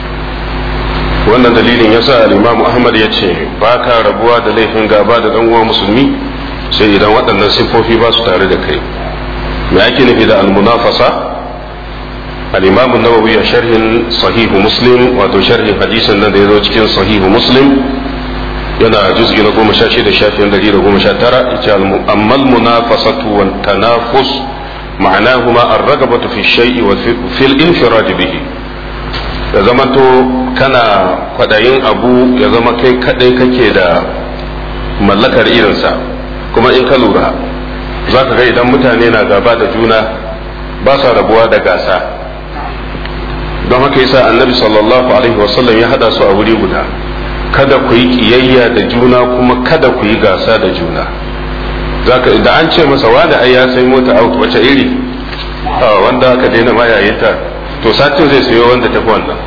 Speaker 1: wannan dalilin yasa al-imam ahmad ya ce ba ka rabuwa da laifin gaba da dan uwa musulmi sai idan waɗannan siffofi ba su tare da kai me ake nufi da al-munafasa al-imam an-nawawi a sharhin sahihu muslim wato sharhin hadisin nan da ya zo cikin sahihu muslim yana juz'i na goma sha shida shafin dari da goma sha tara ita ammal munafasatu wa tanafus ma'anahuma ar-ragabatu fi shay'i wa fil infirad bihi ya zama to kana kwadayin abu ya zama kai kadai kake da mallakar irinsa kuma in ka lura za ka ga idan mutane na gaba da juna ba sa rabuwa da gasa don haka yasa annabi sallallahu alaihi wasallam ya hada su a wuri guda kada ku yi kiyayya da juna kuma kada ku yi gasa da juna zaka da an ce masa wani ai ya sai mota out wace iri wanda aka daina ma yayin ta to satin zai sayo wanda tafi wannan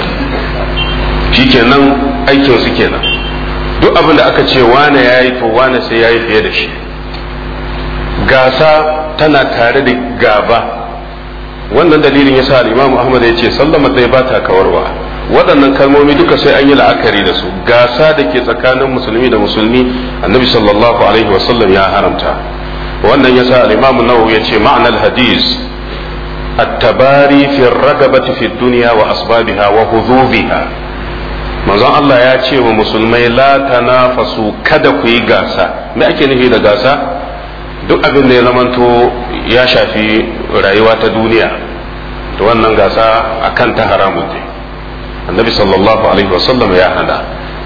Speaker 1: shikenan aikin su kenan duk abin da aka ce wane yayi to wane sai yayi fiye da shi gasa tana tare da gaba wannan dalilin yasa al-Imam Ahmad ya ce sallama dai ba ta kawarwa waɗannan kalmomi duka sai an yi la'akari da su gasa da ke tsakanin musulmi da musulmi annabi sallallahu alaihi wasallam ya haramta wannan yasa al-imam nawawi ya ce ma'anar hadis at-tabari fi ragabati fi dunya wa asbabiha wa hudhubiha manzon Allah ya ce wa musulmai la tanafasu kada ku yi gasa me ake nufi da gasa duk abin da ya zamanto ya shafi rayuwa ta duniya to wannan gasa akan ta haramun ne annabi sallallahu alaihi wasallam ya hana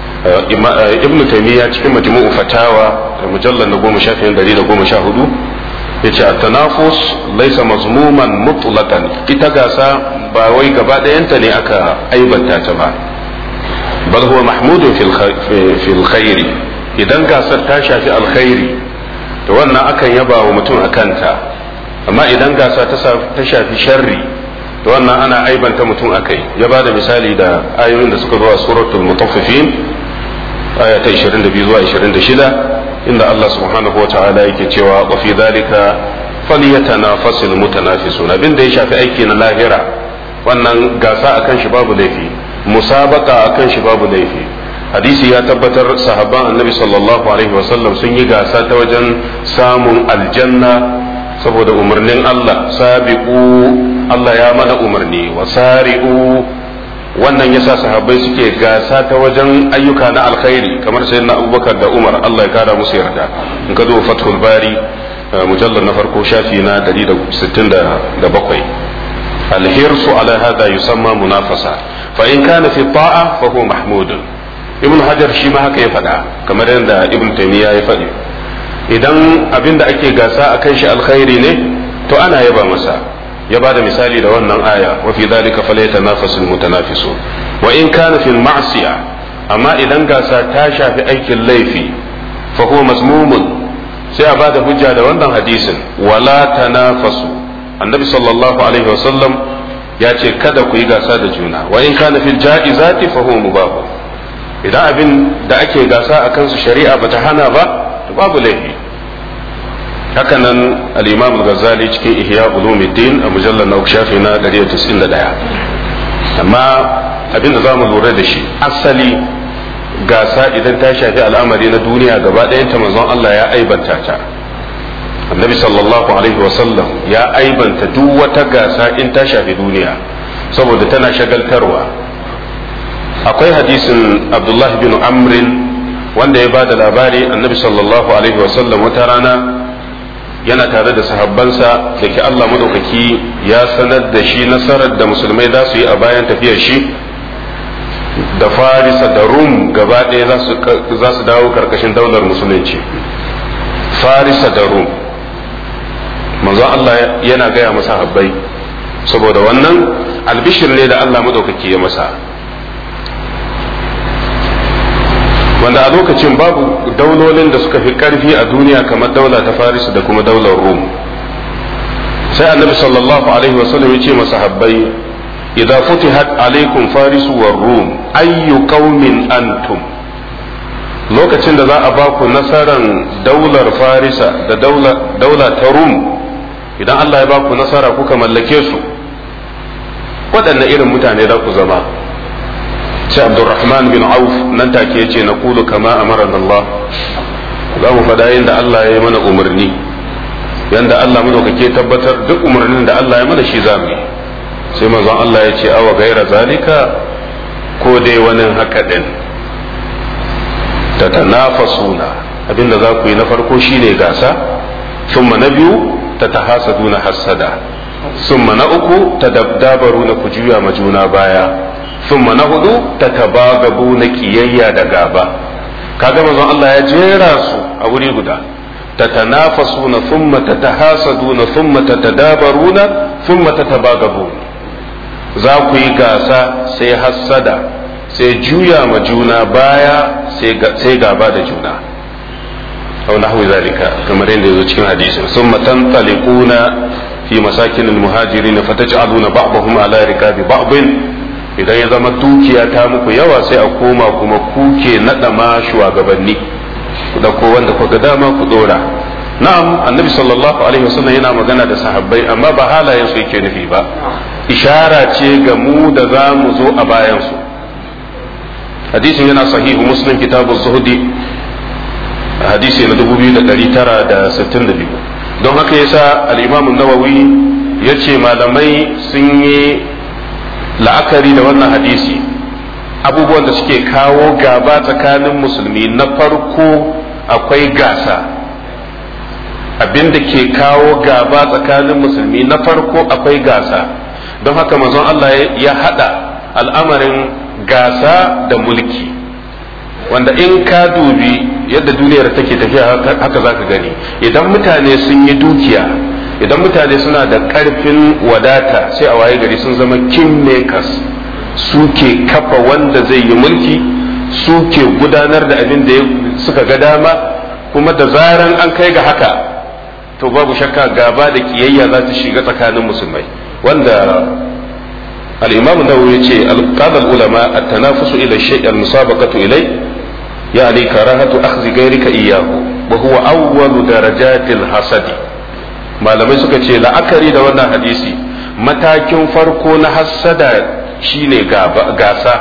Speaker 1: ibn taymiya cikin majmu'u fatawa mujallal na goma sha dari da goma sha hudu yace at-tanafus laysa mazmuman mutlaqan ita gasa ba wai gaba ɗayanta ne aka aibanta ta ba bal huwa mahmudun fil khairi idan gasar ta shafi alkhairi to wannan akan yaba wa mutum a kanta amma idan gasa ta shafi sharri to wannan ana aibanta mutum a kai ya ba da misali da ayoyin da suka zo a suratul mutaffifin aya ta 22 zuwa 26 inda Allah subhanahu wa ta'ala yake cewa wa fi dhalika falyatanafasul mutanafisun abin da ya shafi aiki na lahira wannan gasa akan shi babu laifi musabaka akan shi babu laifi hadisi ya tabbatar sahabban annabi sallallahu alaihi wasallam sun yi gasa ta wajen samun aljanna saboda umarnin Allah sabiqu Allah ya mana umarni wa sari'u wannan yasa sahabbai suke gasa ta wajen ayyuka na alkhairi kamar sayyidina Abubakar da Umar Allah ya kara musu yarda in ka zo Fathul Bari mujallar na farko shafi na 167 الحرص على هذا يسمى منافسة فإن كان في الطاعة فهو محمود ابن حجر shi ma haka ya faɗa kamar yadda ibn taymiya ya faɗi idan abin da ake gasa a kan shi alkhairi ne to ana yaba masa ya ba da misali da wannan aya wa fi dhalika falyatanafasul mutanafisun wa in kana fil ma'siya amma idan gasa ta shafi aikin laifi fa huwa mazmumun sai a bada hujja da wannan hadisin wala tanafasu annabi sallallahu alaihi wasallam ya ce kada ku yi gasa da juna wa in kana fil ja'izati fa huwa mubah idan abin da ake gasa a kansu shari'a bata hana ba to babu laifi haka nan al-imam al-ghazali cikin ihya ulumuddin a mujallar na shafi na 191 amma abin da za mu lura da shi asali gasa idan ta shafi al'amari na duniya gaba ɗayan ta manzon Allah ya aibanta ta annabi sallallahu alaihi wasallam ya aibanta duk wata gasa in ta shafi duniya saboda tana shagaltarwa akwai hadisin abdullahi bin amrin wanda ya ba da labari annabi sallallahu alaihi wasallam wata rana yana tare da sahabbansa da ke Allah madaukaki ya sanar da shi nasarar da musulmai za su yi a bayan tafiyar shi da farisa da rum gaba ɗaya za su dawo karkashin daular musulunci farisa da rum manzon Allah yana gaya masa habbai saboda wannan albishir ne da Allah madaukaki ya masa wanda a lokacin babu daulolin da suka fi karfi a duniya kamar daula ta faris da kuma daular rum sai annabi sallallahu alaihi wasallam ya ce masa habbai idza futihat alaikum faris war rum ayyu qaumin antum lokacin da za a ba ku nasaran daular farisa da daula ta rum idan Allah ya ba ku nasara kuka mallake su waɗanne irin mutane za ku zama sai abdurrahman bin auf nan take yace na kulu kama amarana Allah za mu faɗa yadda Allah ya yi mana umarni yanda Allah madaukake tabbatar duk umarnin da Allah ya mana shi za mu yi sai manzon Allah ya ce awa gaira zalika ko dai wani haka din tatanafasuna abinda za ku yi na farko shine gasa thumma na biyu tatahasaduna hasada thumma na uku tadabdabaruna ku juya ma juna baya thumma na hudu tatabagabuna kiyayya da gaba kaga manzon Allah ya jera su a wuri guda tatanafasuna thumma tatahasaduna thumma tatadabaruna thumma tatabagabuna za ku yi gasa sai hassada sai juya ma juna baya sai gaba da juna أو نحو ذلك كما رأينا cikin hadisin ثم تنطلقون في مساكن المهاجرين فتجعلون بعضهم على ركاب بعض idan ya zama dukiya ta muku yawa sai a koma kuma kuke naɗa ma shugabanni ku dauko wanda kuka dama ku dora na'am annabi sallallahu alaihi wasallam yana magana da sahabbai amma ba halayen su yake nufi ba ishara ce ga mu da za mu zo a bayan su hadisin yana sahihu muslim kitabu zuhudi hadisi na 2962 don haka yasa al-imam nawawi ya ce malamai sun yi la'akari da wannan hadisi abubuwan da suke kawo gaba tsakanin musulmi na farko akwai gasa abin da ke kawo gaba tsakanin musulmi na farko akwai gasa don haka manzon Allah ya hada al'amarin gasa da mulki wanda in ka dubi yadda duniyar take tafiya haka za ka gani idan mutane sun yi dukiya idan mutane suna da ƙarfin wadata sai a waye gari sun zama kingmakers suke kafa wanda zai yi mulki su ke gudanar da abin da suka ga dama kuma da zaran an kai ga haka to babu shakka gaba da kiyayya za ta shiga tsakanin musulmai wanda al-imam nawawi yace al-qala al-ulama at-tanafusu ila shay' al-musabaqatu ilay yani karahatu akhdhi ghayrika iyyahu wa huwa awwalu darajatil hasadi malamai suka ce la'akari da wannan hadisi matakin farko na hassada shine gasa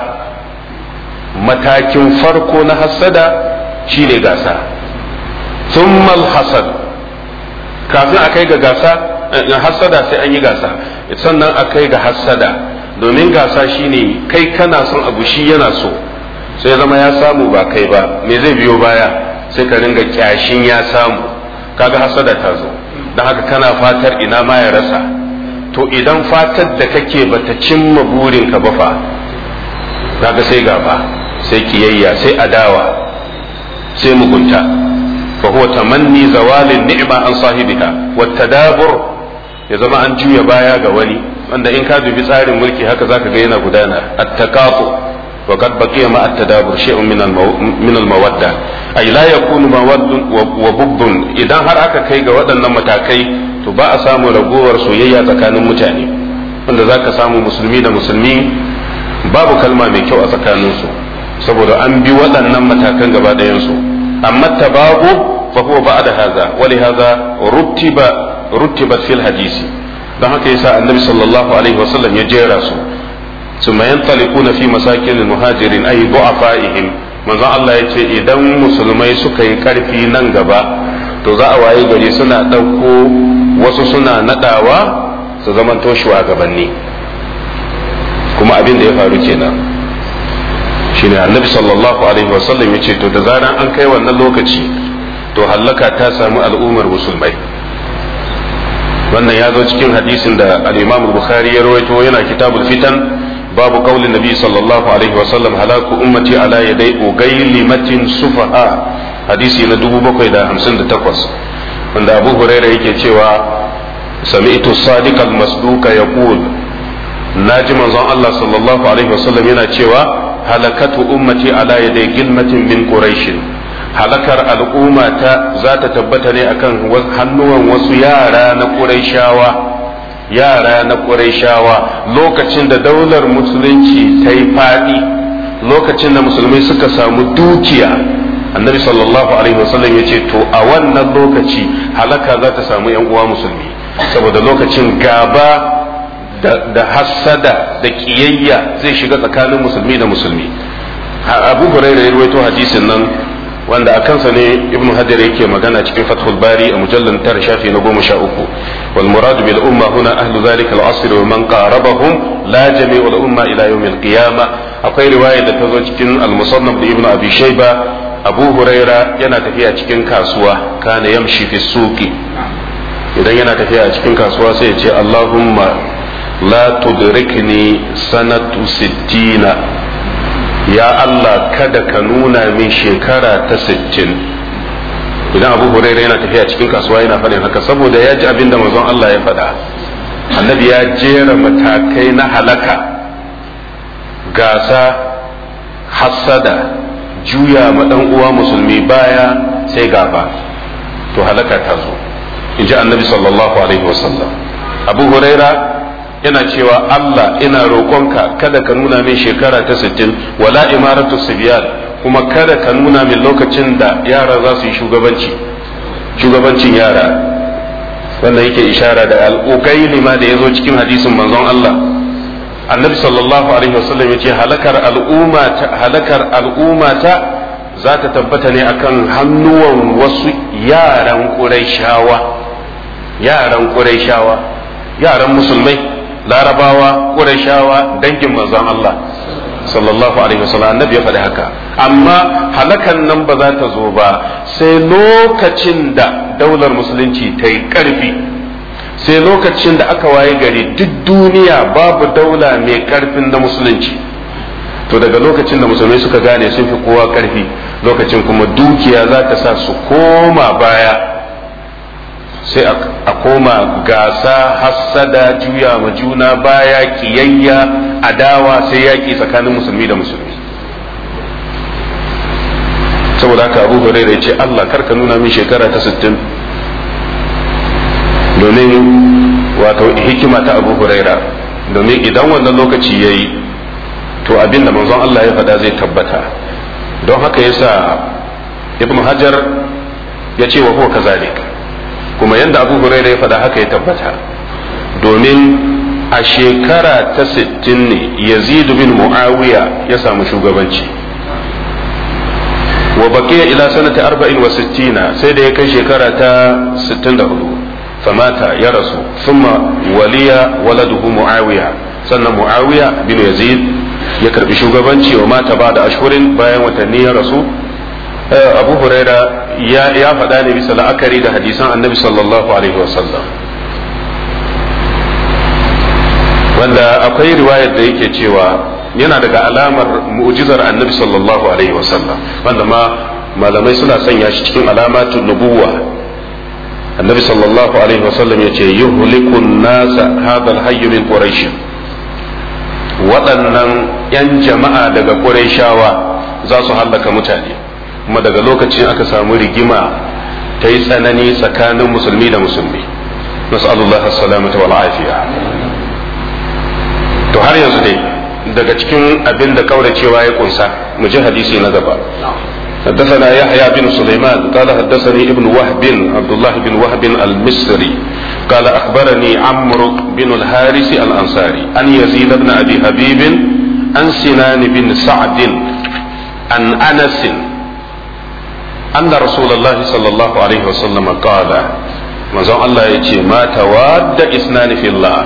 Speaker 1: matakin farko na hassada shine gasa thummal hasad kafin a kai ga gasa hassada sai an yi gasa sannan a kai ga hassada domin gasa shine kai kana son abu shi yana so sai zama ya samu ba kai ba me zai biyo baya sai ka ringa kyashin ya samu kaga hassada ta zo don haka kana fatar ina ma ya rasa to idan fatar da kake bata cimma burinka ba fa kaga sai gaba sai kiyayya sai adawa sai mugunta fa huwa tamanni zawalin ni'ma an sahibiha wa tadabur ya zama an juya baya ga wani wanda in ka dubi tsarin mulki haka zaka ga yana gudana at-taqatu wa qad baqiya ma at-tadabur shay'un min min al-mawadda ay la yakunu mawaddun wa bubbun idan har aka kai ga waɗannan matakai to ba a samu ragowar soyayya tsakanin mutane wanda zaka samu musulmi da musulmi babu kalma mai kyau a tsakaninsu saboda an bi waɗannan matakan gaba ɗayansu amma tabagu fa huwa ba'da hadha wa li hadha rutiba rutibat fil hadisi don haka yasa annabi sallallahu alaihi wasallam ya jera su ثم ينطلقون في مساكن المهاجرين أي ضعفائهم manzon Allah ya ce idan musulmai suka yi karfi nan gaba to za a waye gari suna ɗauko wasu suna naɗawa su zamanto shugabanni kuma abin da ya faru kenan shine annabi sallallahu alaihi wasallam ya ce to da zaran an kai wannan lokaci to hallaka ta samu al'ummar musulmai wannan ya zo cikin hadisin da al-imam bukhari ya rawaito yana kitabul fitan babu qaulin nabi sallallahu alaihi wasallam halaku ummati ala yadai ugailimatin sufaha hadisi na 758 wanda abu huraira yake cewa sami'tu sadiq al-masduqa yaqul naji manzon Allah sallallahu alaihi wasallam yana cewa halakatu ummati ala yadai gilmatin min quraish halakar al'umma ta za ta tabbata ne akan hannuwan wasu yara na quraishawa yara na quraishawa lokacin da daular musulunci ta yi fadi lokacin da musulmai suka samu dukiya annabi sallallahu alaihi wasallam ya ce to a wannan lokaci halaka za ta samu yan uwa musulmi saboda lokacin gaba da hassada da kiyayya zai shiga tsakanin musulmi da musulmi abu hurairah ya rawaito hadisin nan wanda a kansa ne ibn hajar yake magana cikin fathul bari a mujallar tara shafi na goma sha uku wal murad bil umma huna ahlu zalika al asr wa man qarabahum la jami'u al umma ila yawm al qiyamah akwai riwaya da ta zo cikin al musannaf da ibn abi shayba abu huraira yana tafiya cikin kasuwa kana yamshi fi suqi idan yana tafiya a cikin kasuwa sai ya ce allahumma la tudrikni sanatu sittina ya Allah kada ka nuna min shekara ta sittin idan abu huraira yana tafiya cikin kasuwa yana faɗin haka saboda ya ji abin da manzon Allah ya faɗa annabi ya jera matakai na halaka gasa hassada juya ma dan uwa musulmi baya sai gaba to halaka ta zo in ji annabi sallallahu alaihi wasallam abu huraira yana cewa Allah ina roƙonka kada ka nuna min shekara ta sittin wala imaratu sibyan kuma kada ka nuna min lokacin da yara za su yi shugabanci shugabancin yara wanda yake ishara da al'ukaili ma da ya zo cikin hadisin manzon Allah annabi sallallahu alaihi wasallam ya ce halakar al'umma ta halakar al'umma ta za ta tabbata ne akan hannuwan wasu yaran ƙurayshawa yaran ƙurayshawa yaran musulmai larabawa ƙurashawa dangin manzon Allah sallallahu alaihi wasallam annabi ya faɗi haka amma halakan nan ba za ta zo ba sai lokacin da daular musulunci ta yi ƙarfi sai lokacin da aka waye gari duk duniya babu daula mai ƙarfin na musulunci to daga lokacin da musulmai suka gane sun fi kowa ƙarfi lokacin kuma dukiya za ta sa su koma baya sai a koma gasa hassada juya ma juna baya kiyayya adawa sai yaƙi tsakanin musulmi da musulmi saboda haka abu huraira ya ce Allah karka nuna min shekara ta sittin domin wato hikima ta abu huraira domin idan wannan lokaci ya yi to abin da manzon Allah ya faɗa zai tabbata don haka yasa ibn hajar ya ce wa huwa kazalik kuma yadda abu huraira ya faɗa haka ya tabbata domin a shekara ta sittin ne yazid bin muawiya ya samu shugabanci wa baqiya ila sanata arba'in wa sittina sai da ya kai shekara ta sittin da hudu famata ya rasu thumma waliya waladuhu muawiya sannan muawiya bin yazid ya karbi shugabanci wa mata ba da ashhurin bayan watanni ya rasu abu huraira ya faɗa ne bisa la'akari da hadisan annabi sallallahu alaihi wasallam wanda akwai riwayar da yake cewa yana daga alamar mu'jizar annabi sallallahu alaihi wasallam wanda ma malamai suna sanya shi cikin alamatun nubuwa annabi sallallahu alaihi wasallam ya ce yuhlikun nasa hadal hayyu min quraish waɗannan 'yan jama'a daga qurayshawa za su hallaka mutane kuma daga lokacin aka samu rigima ta yi tsanani tsakanin musulmi da musulmi nas'alullah as-salamata wal afiya to har yanzu dai daga cikin abin da kauracewa ya kunsa mu ji hadisi na gaba حدثنا يحيى بن سليمان قال حدثني ابن وهب عبد الله بن وهب المصري قال اخبرني عمرو بن الحارث الانصاري عن يزيد بن ابي حبيب عن سنان بن سعد عن انس ان رسول الله صلى الله عليه وسلم قال manzon Allah ya ce ma tawadda isnani fillah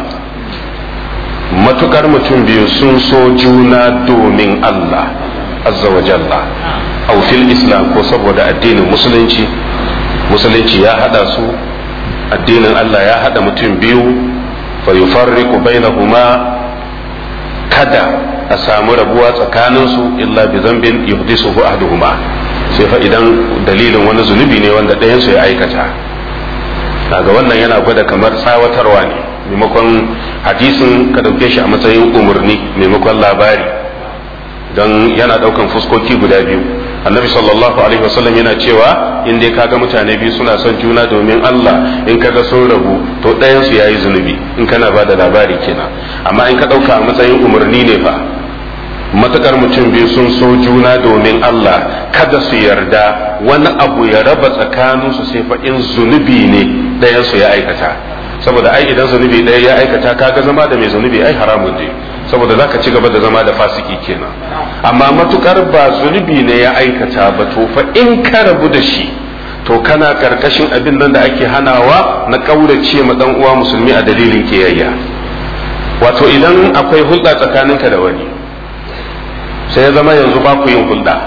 Speaker 1: matukar mutum biyu sun so juna domin Allah azza wa jalla aw fil islam ko saboda addinin musulunci musulunci ya hada su addinin Allah ya hada mutum biyu fa yufarriqu bainahuma kada a samu rabuwa tsakanin su illa bi zambin yuhdisuhu ahaduhuma sai fa idan dalilin wani zunubi ne wanda ɗayan su ya aikata daga wannan yana gwada kamar tsawatarwa ne maimakon hadisin ka dauke shi a matsayin umarni maimakon labari don yana daukan fuskoki guda biyu annabi sallallahu alaihi wasallam yana cewa in dai kaga mutane biyu suna son juna domin Allah in kaga sun rabu to ɗayan su yayi zunubi in kana ba da labari kenan amma in ka dauka a matsayin umarni ne fa matakar mutum biyu sun so juna domin Allah kada su yarda wani abu ya raba tsakaninsu sai fa in zunubi ne ɗayan su ya aikata saboda ai idan zunubi ɗaya ya aikata kaga zama da mai zunubi ai haramun ne saboda zaka ci gaba da zama da fasiki kenan amma matukar ba zunubi ne ya aikata ba to fa in ka rabu da shi to kana karkashin abin nan da ake hanawa na kaurace ma dan uwa musulmi a dalilin kiyayya wato idan akwai hulɗa tsakaninka da wani sai ya zama yanzu ba ku yin hulɗa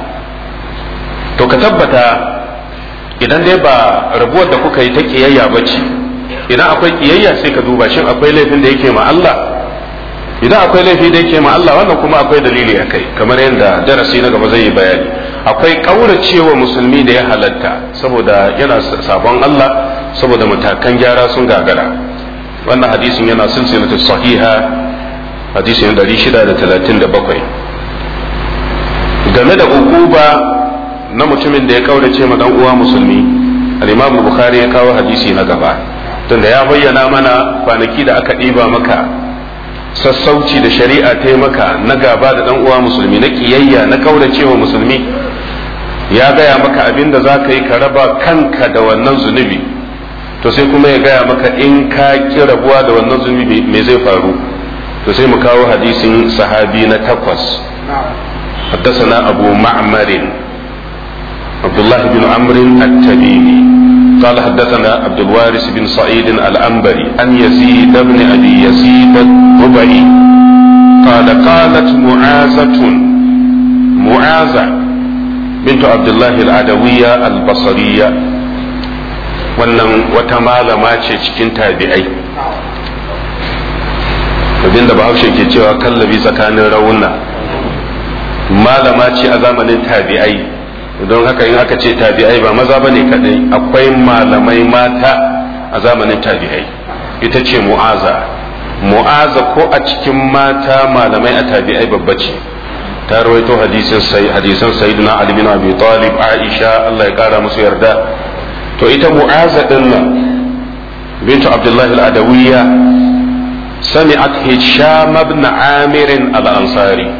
Speaker 1: to ka tabbata idan dai ba rabuwar da kuka yi ta kiyayya ba ce idan akwai kiyayya sai ka duba shin akwai laifin da yake ma Allah idan akwai laifi da yake ma Allah wannan kuma akwai dalili a kai kamar yadda darasi na gaba zai yi bayani akwai kauracewa musulmi da ya halatta saboda yana sabon Allah saboda matakan gyara sun gagara wannan hadisin yana silsilatu sahiha hadisin 637 game da ukuba na mutumin da ya kaurace ma dan uwa musulmi al-Imam Bukhari ya kawo hadisi na gaba tunda ya bayyana mana kwanaki da aka ɗiba maka sassauci da shari'a ta maka na gaba da dan uwa musulmi na kiyayya na kauracewa musulmi ya gaya maka abin da za ka yi ka raba kanka da wannan zunubi to sai kuma ya gaya maka in ka ki rabuwa da wannan zunubi me zai faru to sai mu kawo hadisin sahabi na takwas حدثنا أبو معمر عبد الله بن عمرو التميمي قال حدثنا عبد الوارث بن سعيد الأنبري عن يزيد بن أبي يزيد الربعي قال قالت معاذة معاذة بنت عبد الله العدوية البصرية wannan wata malama ce cikin tabi'ai abinda bahaushe ke cewa kallabi tsakanin rauna malama ce a zamanin tabi'ai don haka in aka ce tabi'ai ba maza bane kadai akwai malamai mata a zamanin tabi'ai ita ce mu'aza mu'aza ko a cikin mata malamai a tabi'ai babba ce ta rawaito hadisin sai hadisan sayyidina ali bin abi talib aisha Allah ya kara musu yarda to ita mu'aza din nan bintu abdullahi al-adawiyya sami'at hisham ibn amir al-ansari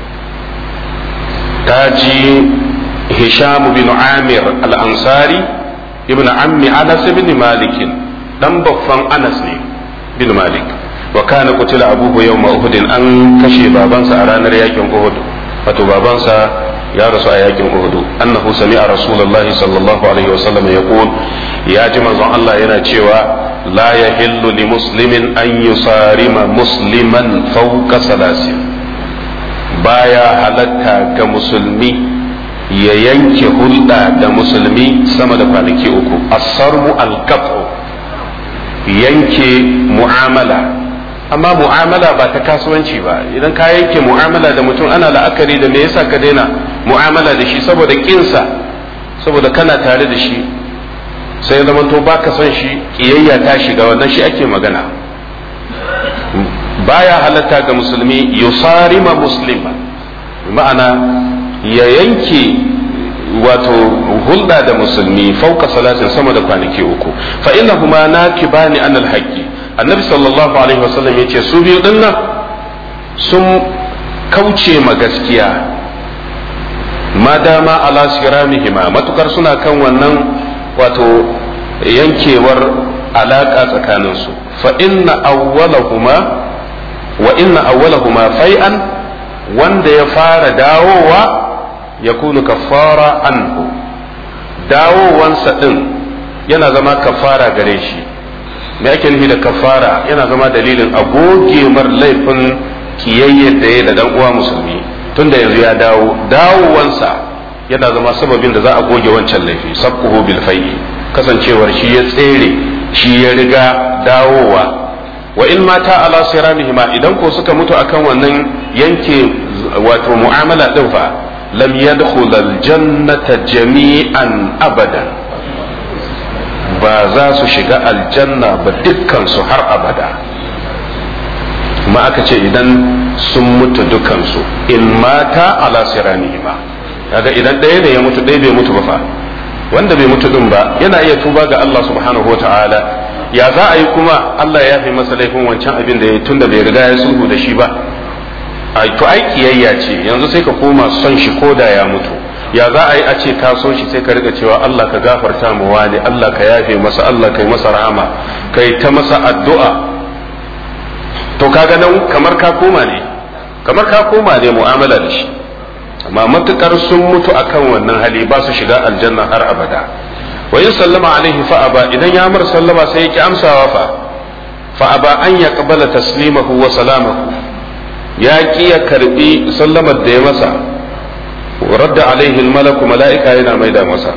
Speaker 1: ta ji hisham bin amir al-ansari ibn ammi anas ibn malik dan baffan anas ne bin malik wa kana qutila abuhu yawma uhud an kashe babansa a ranar yakin uhud wato babansa ya rasu a yakin uhud annahu sami'a rasulullahi sallallahu alaihi wasallam yaqul ya ji manzon Allah yana cewa la yahillu li muslimin an yusarima musliman fawqa salasin baya halatta ga musulmi ya yanke hulɗa da musulmi sama da kwanaki uku asarmu alkafu yanke mu'amala amma mu'amala ba ta kasuwanci ba idan ka yanke mu'amala da mutum ana la'akari da me yasa ka daina mu'amala da shi saboda kinsa saboda kana tare da shi sai zama to baka son shi kiyayya ta shiga wannan shi ake magana baya halatta ga musulmi yusarima muslima ma'ana ya yanke wato hulɗa da musulmi fauka salatin sama da kwanaki uku fa innahuma nakibani anil haqqi annabi sallallahu alaihi wasallam yace su biyu dinnan sun kauce ma gaskiya ma dama ala siramihima matukar suna kan wannan wato yankewar alaka tsakaninsu fa inna awwalahuma wa inna awwalahuma fai'an wanda ya fara dawowa ya kunu kafara anhu dawowansa din yana zama kafara gare shi me ake nufi da kafara yana zama dalilin a goge mar laifin kiyayyar da ya da dan uwa musulmi tunda yanzu ya dawo dawowansa yana zama sababin da za a goge wancan laifi sabquhu bil fayyi kasancewar shi ya tsere shi ya riga dawowa wa in mata ala siramihima idan ko suka mutu akan wannan yanke wato mu'amala din fa lam yadkhul aljannata jami'an abadan ba za su shiga aljanna ba dukkan su har abada kuma aka ce idan sun mutu dukansu in mata ala siramihima kaga idan ɗaya ne ya mutu ɗaya bai mutu ba fa wanda bai mutu din ba yana iya tuba ga Allah subhanahu wa ta'ala ya za a yi kuma Allah ya fi masa laifin wancan abin da ya tun da bai riga ya sulhu da shi ba a to ai kiyayya ce yanzu sai ka koma son shi ko da ya mutu ya za a yi a ce ka so shi sai ka riga cewa Allah ka gafarta mu wani Allah ka yafe masa Allah ka yi masa rahama kai ta masa addu'a to kaga nan kamar ka koma ne kamar ka koma ne mu'amala da shi amma matukar sun mutu akan wannan hali ba su shiga aljanna har abada wa in sallama alaihi fa aba idan ya mar sallama sai ya ki amsawa fa fa aba an ya qabala taslimahu wa salamahu ya ki ya karbi sallamar da ya masa radda alaihi malaku mala'ika yana maida masa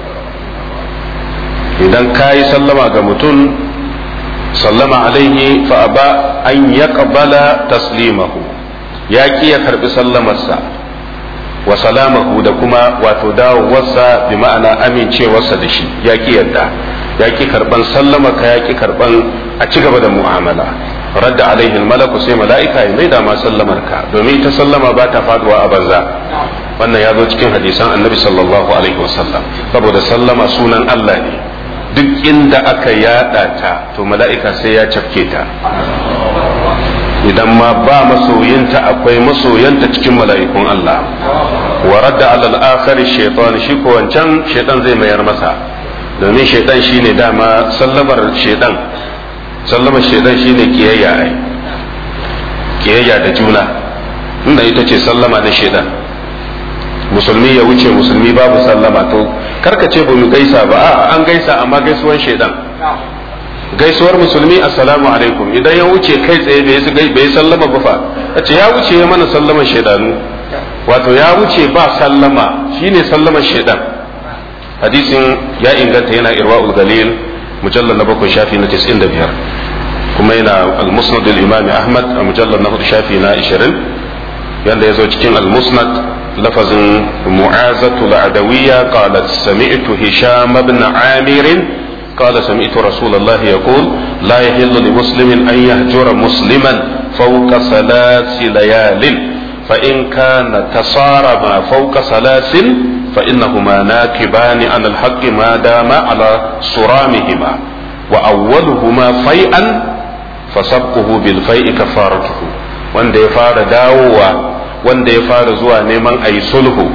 Speaker 1: idan ka yi sallama ga mutum sallama alaihi fa aba an ya qabala taslimahu ya ki ya karbi sallamarsa wa salamahu da kuma wato dawowarsa bi ma'ana amincewarsa da shi ya ki yadda ya ki karban sallama ka ya ki karban a ci gaba da mu'amala radda alaihi malaku sai mala'ika ya maida ma sallamar ka domin ita sallama ba ta faduwa a banza wannan ya zo cikin hadisan annabi sallallahu alaihi wasallam saboda sallama sunan Allah ne duk inda aka yada ta to mala'ika sai ya cafke ta idan ma ba masoyinta akwai masoyanta cikin mala'ikun Allah wa radda alal akhari shaytan shi ko wancan shaytan zai mayar masa domin shaytan shine dama sallamar shaytan sallamar shaytan shine kiyayya ai kiyayya da juna inda ita ce sallama na shaytan musulmi ya wuce musulmi babu sallama to karka ce ba mu gaisa ba a an gaisa amma gaisuwan shaytan gaisuwar musulmi assalamu alaikum idan ya wuce kai tsaye bai sallama ba fa ce ya wuce ya mana sallaman shaidanu wato ya wuce ba sallama shine sallaman shaidan hadisin ya inganta yana irwa'ul galil mujallar na bakwai shafi na 95 kuma yana al-musnad al-imam ahmad a mujallar na hudu shafi na 20 yanda ya zo cikin al-musnad lafazin mu'azatu al-adawiyya qalat sami'tu hisham ibn amir قال سمعت رسول الله يقول لا يحل لمسلم أن يهجر مسلما فوق ثلاث ليال فإن كان تصارما فوق ثلاث فإنهما ناكبان عن الحق ما دام على صرامهما وأولهما فيئا فسبقه بالفيء كفارته wanda ya fara dawowa wanda ya fara zuwa neman a yi sulhu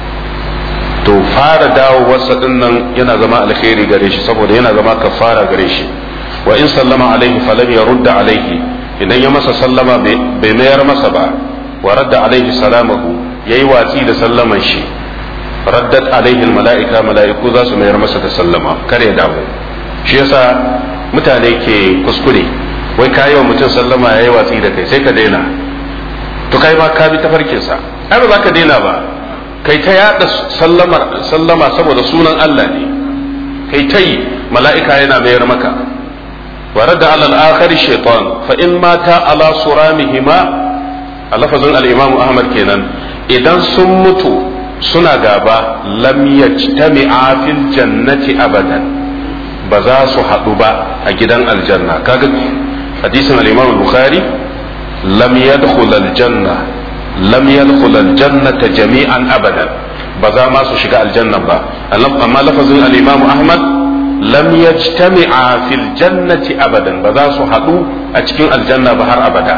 Speaker 1: to fara dawowarsa din nan yana zama alkhairi gare shi saboda yana zama kafara gare shi wa in sallama alaihi falam ya rudda alaihi idan ya masa sallama bai mayar masa ba wa radda alaihi salamahu yayi watsi da sallaman shi raddat alaihi mala'ika mala'iku za su mayar masa da sallama kar ya dawo shi yasa mutane ke kuskure wai kayi wa mutum sallama yayi watsi da kai sai ka daina to kai ma ka bi tafarkin sa ai ba za ka daina ba kai ta yada sallama sallama saboda sunan Allah ne kai ta yi mala'ika yana mayar maka wa radda ala al-akhir shaytan fa in mata ala suramihima a lafazin al-imam Ahmad kenan idan sun mutu suna gaba lam yajtami'a fil jannati abadan ba za su haɗu ba a gidan aljanna kaga hadisin al-Imam Bukhari lam yadkhul al-janna lam yadkhul al-jannata jami'an abadan ba za ma su shiga aljanna ba amma lafazin al-Imam Ahmad lam yajtami'a fil jannati abadan ba za su haɗu a cikin aljanna ba har abada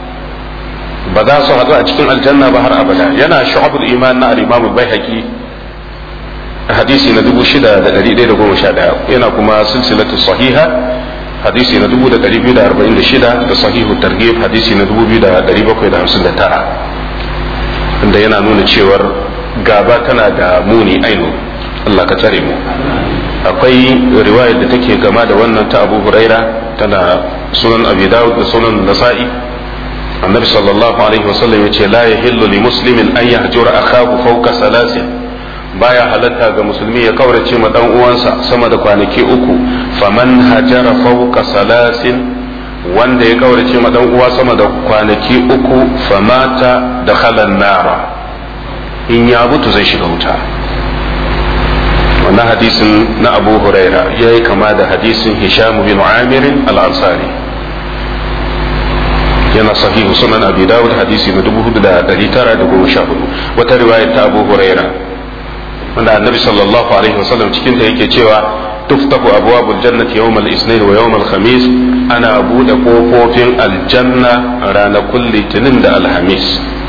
Speaker 1: ba za su haɗu a cikin aljanna ba har abada yana shu'abul iman na al-imam al-baihaqi hadisi na 6111 yana kuma silsilatu sahiha hadisi na 2246 da sahihu targhib hadisi na 2759 inda yana nuna cewar gaba tana da muni ainu Allah ka tsare mu akwai riwayar da take gama da wannan ta Abu Huraira tana sunan Abi Dawud da sunan Nasa'i النبي صلى الله عليه وسلم يقول لا يحل لمسلم أن يهجر أخاه فوق ثلاث baya halatta ga musulmi ya kaurace ma dan uwansa sama da kwanaki uku faman hajara fawqa salasin wanda ya kaurace ma dan uwa sama da kwanaki uku famata da khalan nara in ya mutu zai shiga wuta wannan hadisin na Abu Huraira yayi kama da hadisin Hisham bin Amir al-Ansari yana sahihu sunan abi dawud hadisi na 4914 wata riwayar ta abu huraira wanda annabi sallallahu alaihi wasallam cikin ta yake cewa tuftahu abwabul jannati yawmal isnin wa yawmal khamis ana bude kofofin aljanna ranakun litinin da alhamis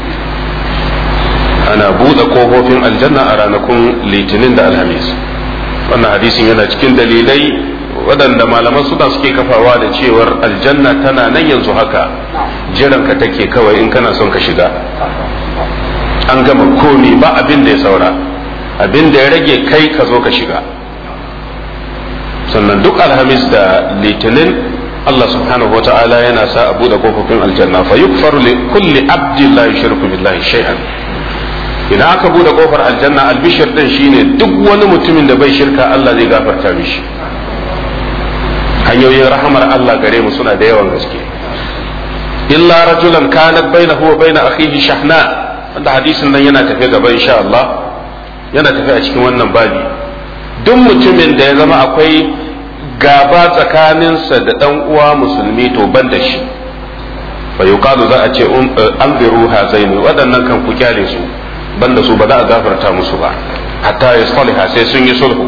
Speaker 1: ana bude kofofin aljanna a ranakun litinin da alhamis wannan hadisin yana cikin dalilai waɗanda malaman suna suke kafawa da cewar aljanna tana nan yanzu haka jiran ka take kawai in kana son ka shiga an gama komi ba abin da ya saura abin da ya rage kai ka zo ka shiga sannan duk alhamis da litinin Allah subhanahu wa ta'ala yana sa a buɗe kofofin aljanna fa yukfaru li kulli abdin la yushriku billahi shay'an idan aka buɗe kofar aljanna albishir din shine duk wani mutumin da bai shirka Allah zai gafarta mishi hanyoyin rahamar Allah gare mu suna da yawan gaske illa rajulan kanat bainahu wa bain akhihi shahna wanda hadisin nan yana tafe gaba insha Allah yana tafe a cikin wannan babi duk mutumin da ya zama akwai gaba tsakaninsa da dan uwa musulmi to ban da shi fa yuqalu za a ce an biru hazaini waɗannan kan ku kyale su banda su ba za a gafarta musu ba hatta ya sai sun yi sulhu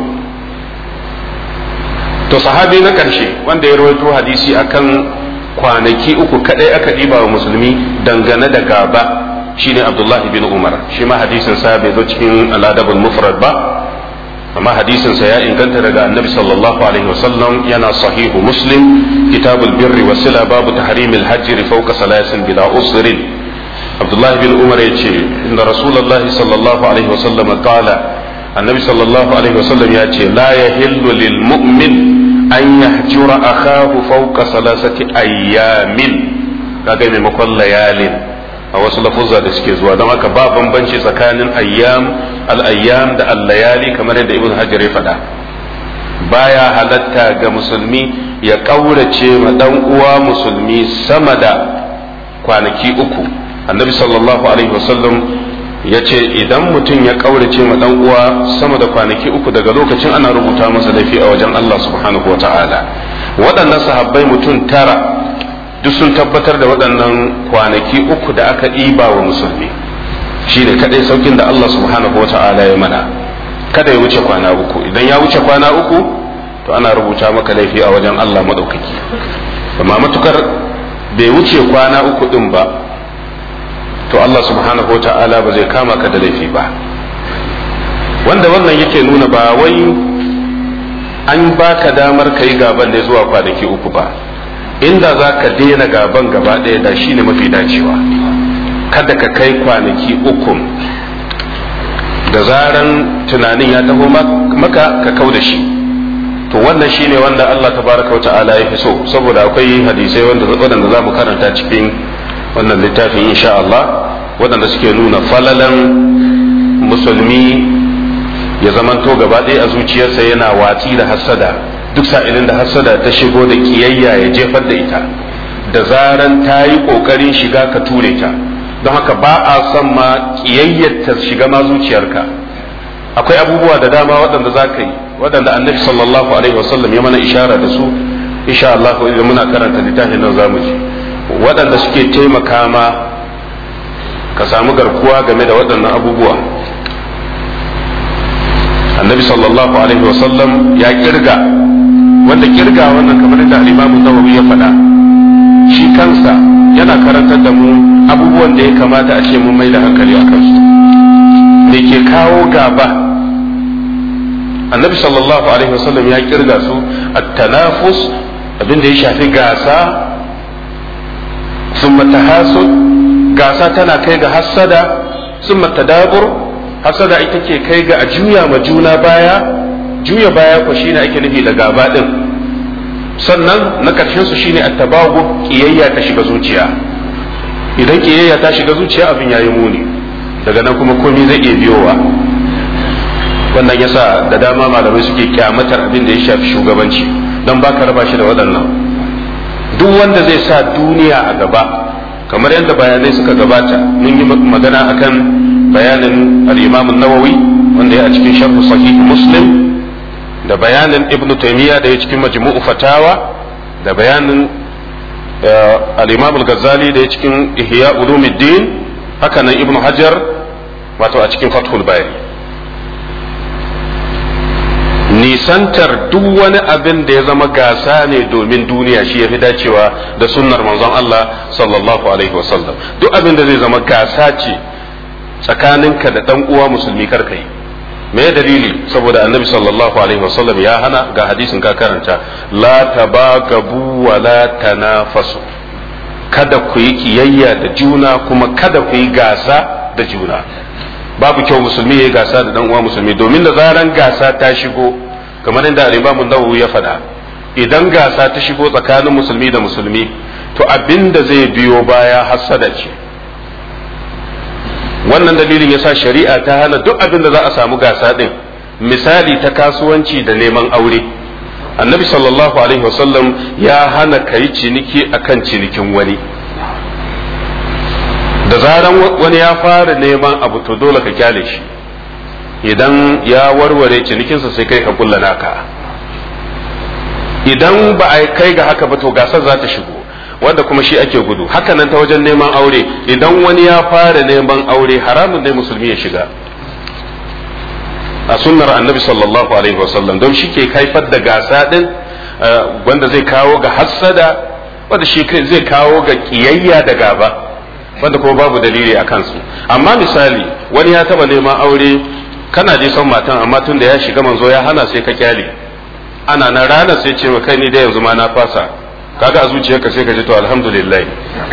Speaker 1: to sahabi na ƙarshe wanda ya rawaito hadisi akan kwanaki uku kadai aka ɗiba wa musulmi dangane da gaba shine abdullahi bin umar shi ma hadisin sa bai zo cikin aladabul mufrad ba amma hadisin sa ya inganta daga annabi sallallahu alaihi wasallam yana sahihu muslim kitabul birri wa sila babu tahrimil hajji fawqa salasin bila usrin abdullahi bin umar yace inda rasulullahi sallallahu alaihi wasallam qala annabi sallallahu alaihi wasallam ya ce la yahillu lil mu'min an yahjura akahu fawqa salasati ayyamin kaga maimakon layalin a wasu lafuzza da suke zuwa don haka ba bambanci tsakanin ayyam al-ayyam da al-layali kamar yadda ibn hajar ya faɗa baya halatta ga musulmi ya ƙaurace ma dan uwa musulmi sama da kwanaki uku annabi sallallahu alaihi wasallam ya ce idan mutum ya ƙaurace ma dan uwa sama da kwanaki uku daga lokacin ana rubuta masa laifi a wajen Allah subhanahu wata'ala waɗannan sahabbai mutum tara duk sun tabbatar da waɗannan kwanaki uku da aka ɗiba wa musulmi shi ne kadai saukin da Allah subhanahu wata'ala ya mana kada ya wuce kwana uku idan ya wuce kwana uku to ana rubuta maka laifi a wajen Allah madaukaki amma matukar bai wuce kwana uku din ba to Allah subhanahu wata'ala ba zai kama ka da laifi ba wanda wannan yake nuna ba wai an baka damar ka yi gaban da zuwa kwanaki uku ba inda za ka daina gaban gaba ɗaya da shi ne mafi dacewa kada ka kai kwanaki uku da zaran tunanin ya taho maka ka kau da shi to wannan shine wanda Allah tabaraka wa ta'ala ya fi so saboda akwai hadisai wanda waɗanda za mu karanta cikin wannan littafin insha Allah waɗanda suke nuna falalan musulmi ya zamanto gaba ɗaya a zuciyarsa yana watsi da hassada duk sa'ilin da hassada ta shigo da kiyayya ya jefar da ita da zaran ta yi ƙoƙarin shiga ka ture ta don haka ba a son ma kiyayyar ta shiga ma zuciyarka akwai abubuwa da dama waɗanda za ka yi waɗanda annabi sallallahu alaihi wasallam ya mana ishara da su insha Allah idan muna karanta littafin nan zamu ji waɗanda suke taimaka ma ka samu garkuwa game da waɗannan abubuwa annabi sallallahu alaihi wasallam ya kirga wanda kirga wannan kamar da al-imamu nawawi ya faɗa shi kansa yana karantar da mu abubuwan da ya kamata a ce mun mai da hankali a kansu da ke kawo gaba annabi sallallahu alaihi wasallam ya kirga su at-tanafus abin da ya shafi gasa summa tahasud gasa tana kai ga hassada summa tadabur hasada ita ke kai ga a juya ma juna baya juya baya ko shine ake nufi da gaba din sannan na karshen su shine attabagu kiyayya ta shiga zuciya idan kiyayya ta shiga zuciya abin yayi muni daga nan kuma komai zai iya biyowa wannan yasa da dama malamai suke kyamatar abin da ya shafi shugabanci don baka raba shi da waɗannan duk wanda zai sa duniya a gaba kamar yadda bayanai suka gabata mun yi magana akan bayanin al-imam nawawi wanda ya a cikin sharh sahih muslim da bayanin ibnu taymiya da ya cikin majmu'u fatawa da bayanin al-imam al-ghazali da ya cikin ihya ulumuddin haka nan ibnu hajar wato a cikin fathul bari nisantar duk wani abin da ya zama gasa ne domin duniya shi ya fi dacewa da sunnar manzon Allah sallallahu alaihi wasallam duk abin da zai zama gasa ce tsakaninka da dan uwa musulmi karka yi me dalili saboda annabi sallallahu alaihi wasallam ya hana ga hadisin ka karanta la tabagabu wa la tanafasu kada ku yi kiyayya da juna kuma kada ku yi gasa da juna babu kyau musulmi ya yi gasa da dan uwa musulmi domin da zaran gasa ta shigo kamar inda al-Imam Nawawi ya faɗa idan gasa ta shigo tsakanin musulmi da musulmi to abin da zai biyo baya hassada ce wannan dalilin yasa shari'a ta hana duk abin da za a samu gasa din misali ta kasuwanci da neman aure annabi sallallahu alaihi wasallam ya hana kai ciniki akan cinikin wani da zaran wani ya fara neman abu to dole ka kyale shi idan ya warware cinikinsa sai kai ka kulla naka idan ba a kai ga haka ba to gasar za ta shigo wanda kuma shi ake gudu haka nan ta wajen neman aure idan wani ya fara neman aure haramun dai musulmi ya shiga a sunnar annabi sallallahu alaihi wasallam don shi ke haifar da gasa din wanda zai kawo ga hassada wanda shi zai kawo ga kiyayya da gaba wanda kuma babu dalili a kansu amma misali wani ya taba neman aure kana je son matan amma tun da ya shiga manzo ya hana sai ka kyale ana na rana sai ce kai ni da yanzu ma na fasa kaga a zuciyarka sai ka ji to alhamdulillah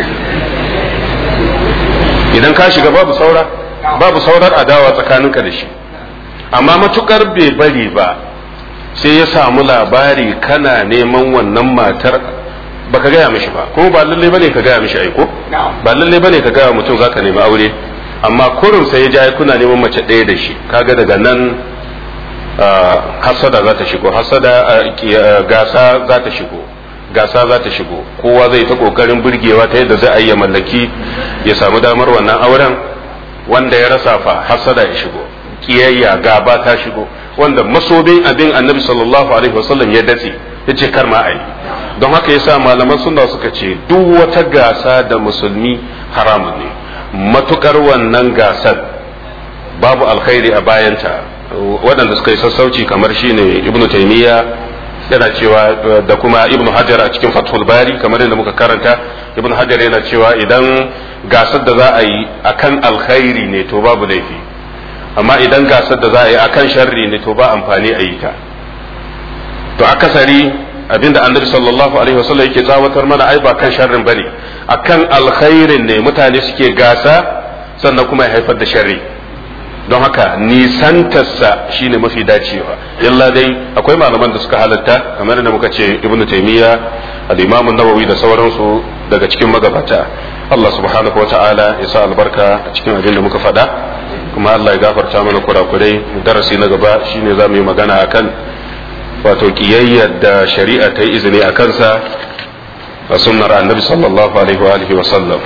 Speaker 1: idan ka shiga babu saura babu saurar adawa tsakaninka da shi amma matukar bai bari ba sai ya samu labari kana neman wannan matar baka gaya mishi ba kuma ba lalle bane ka gaya mishi aiko ba lalle bane ka gaya mutum zaka nemi aure amma kurum sai ya ja kuna neman mace ɗaya da shi kaga daga nan hasada za ta shigo hasada gasa za ta shigo gasa za ta shigo kowa zai ta kokarin burgewa ta yadda zai iya mallaki ya samu damar wannan auren wanda ya rasa fa hasada ya shigo kiyayya gaba ta shigo wanda masobin abin annabi sallallahu alaihi wasallam ya datse ya ce kar ma ai don haka yasa malaman sunna suka ce duk wata gasa da musulmi haramun ne matukar wannan gasar babu alkhairi a bayanta waɗanda suka yi sassauci kamar shine ibnu taymiya yana cewa da kuma ibnu hajar a cikin fathul bari kamar yadda muka karanta ibnu hajar yana cewa idan gasar da za a yi akan alkhairi ne to babu laifi amma idan gasar da za a yi akan sharri ne to ba amfani a yi ta to akasari abinda annabi sallallahu alaihi wasallam yake tsawatar mana ai ba kan sharrin bane akan alkhairin ne mutane suke gasa sannan kuma ya haifar da sharri don haka nisantarsa shine mafi dacewa illa dai akwai malaman da suka halatta kamar da muka ce ibnu taymiya al-imam an-nawawi da sauransu daga cikin magabata Allah subhanahu wata'ala ya sa albarka a cikin abin da muka faɗa kuma Allah ya gafarta mana kurakurai darasi na gaba shine za mu yi magana akan wato kiyayyar da shari'a ta yi izini a kansa a sunnar annabi sallallahu alaihi wa alihi wa sallam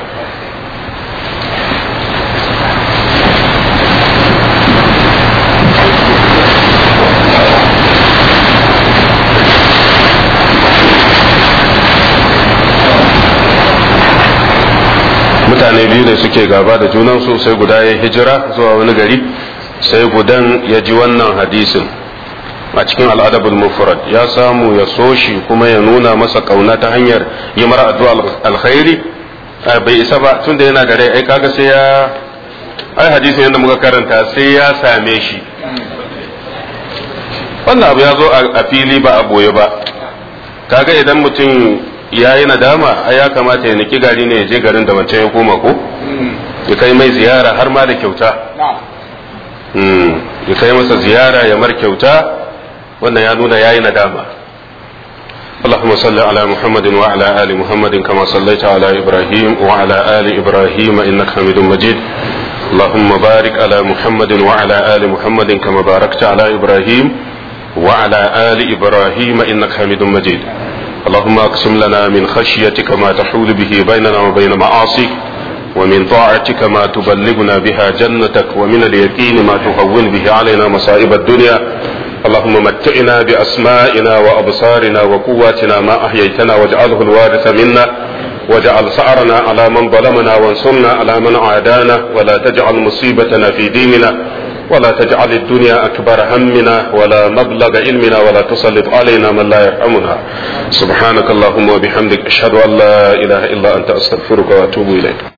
Speaker 1: mutane biyu ne suke gaba da junansu sai guda ya hijira zuwa wani gari sai gudan ya ji wannan hadisin a cikin al'adabul mufrad ya samu ya so shi kuma ya nuna masa kauna ta hanyar yi mara addu'a alkhairi bai isa ba tunda yana da rai ai kaga sai ya ai hadisin yadda muka karanta sai ya same shi wannan abu ya zo a fili ba a boye ba kaga idan mutum ya yi nadama ai ya kamata ya niki gari ne ya je garin da wancan ya koma ko ya kai mai ziyara har ma da kyauta ya kai masa ziyara ya mar kyauta wannan ya nuna yayi nadama اللهم صل على محمد وعلى آل محمد كما صليت على إبراهيم وعلى آل إبراهيم إنك حميد مجيد اللهم بارك على محمد وعلى آل محمد كما باركت على إبراهيم وعلى آل إبراهيم إنك حميد مجيد اللهم اقسم لنا من خشيتك ما تحول به بيننا وبين معاصيك ومن طاعتك ما تبلغنا بها جنتك ومن اليقين ما تهون به علينا مصائب الدنيا اللهم متعنا بأسمائنا وأبصارنا وقواتنا ما أحييتنا واجعله الوارث منا واجعل سعرنا على من ظلمنا وانصرنا على من عادانا ولا تجعل مصيبتنا في ديننا ولا تجعل الدنيا أكبر همنا ولا مبلغ علمنا ولا تسلط علينا من لا يرحمنا سبحانك اللهم وبحمدك أشهد أن لا إله إلا أنت أستغفرك وأتوب إليك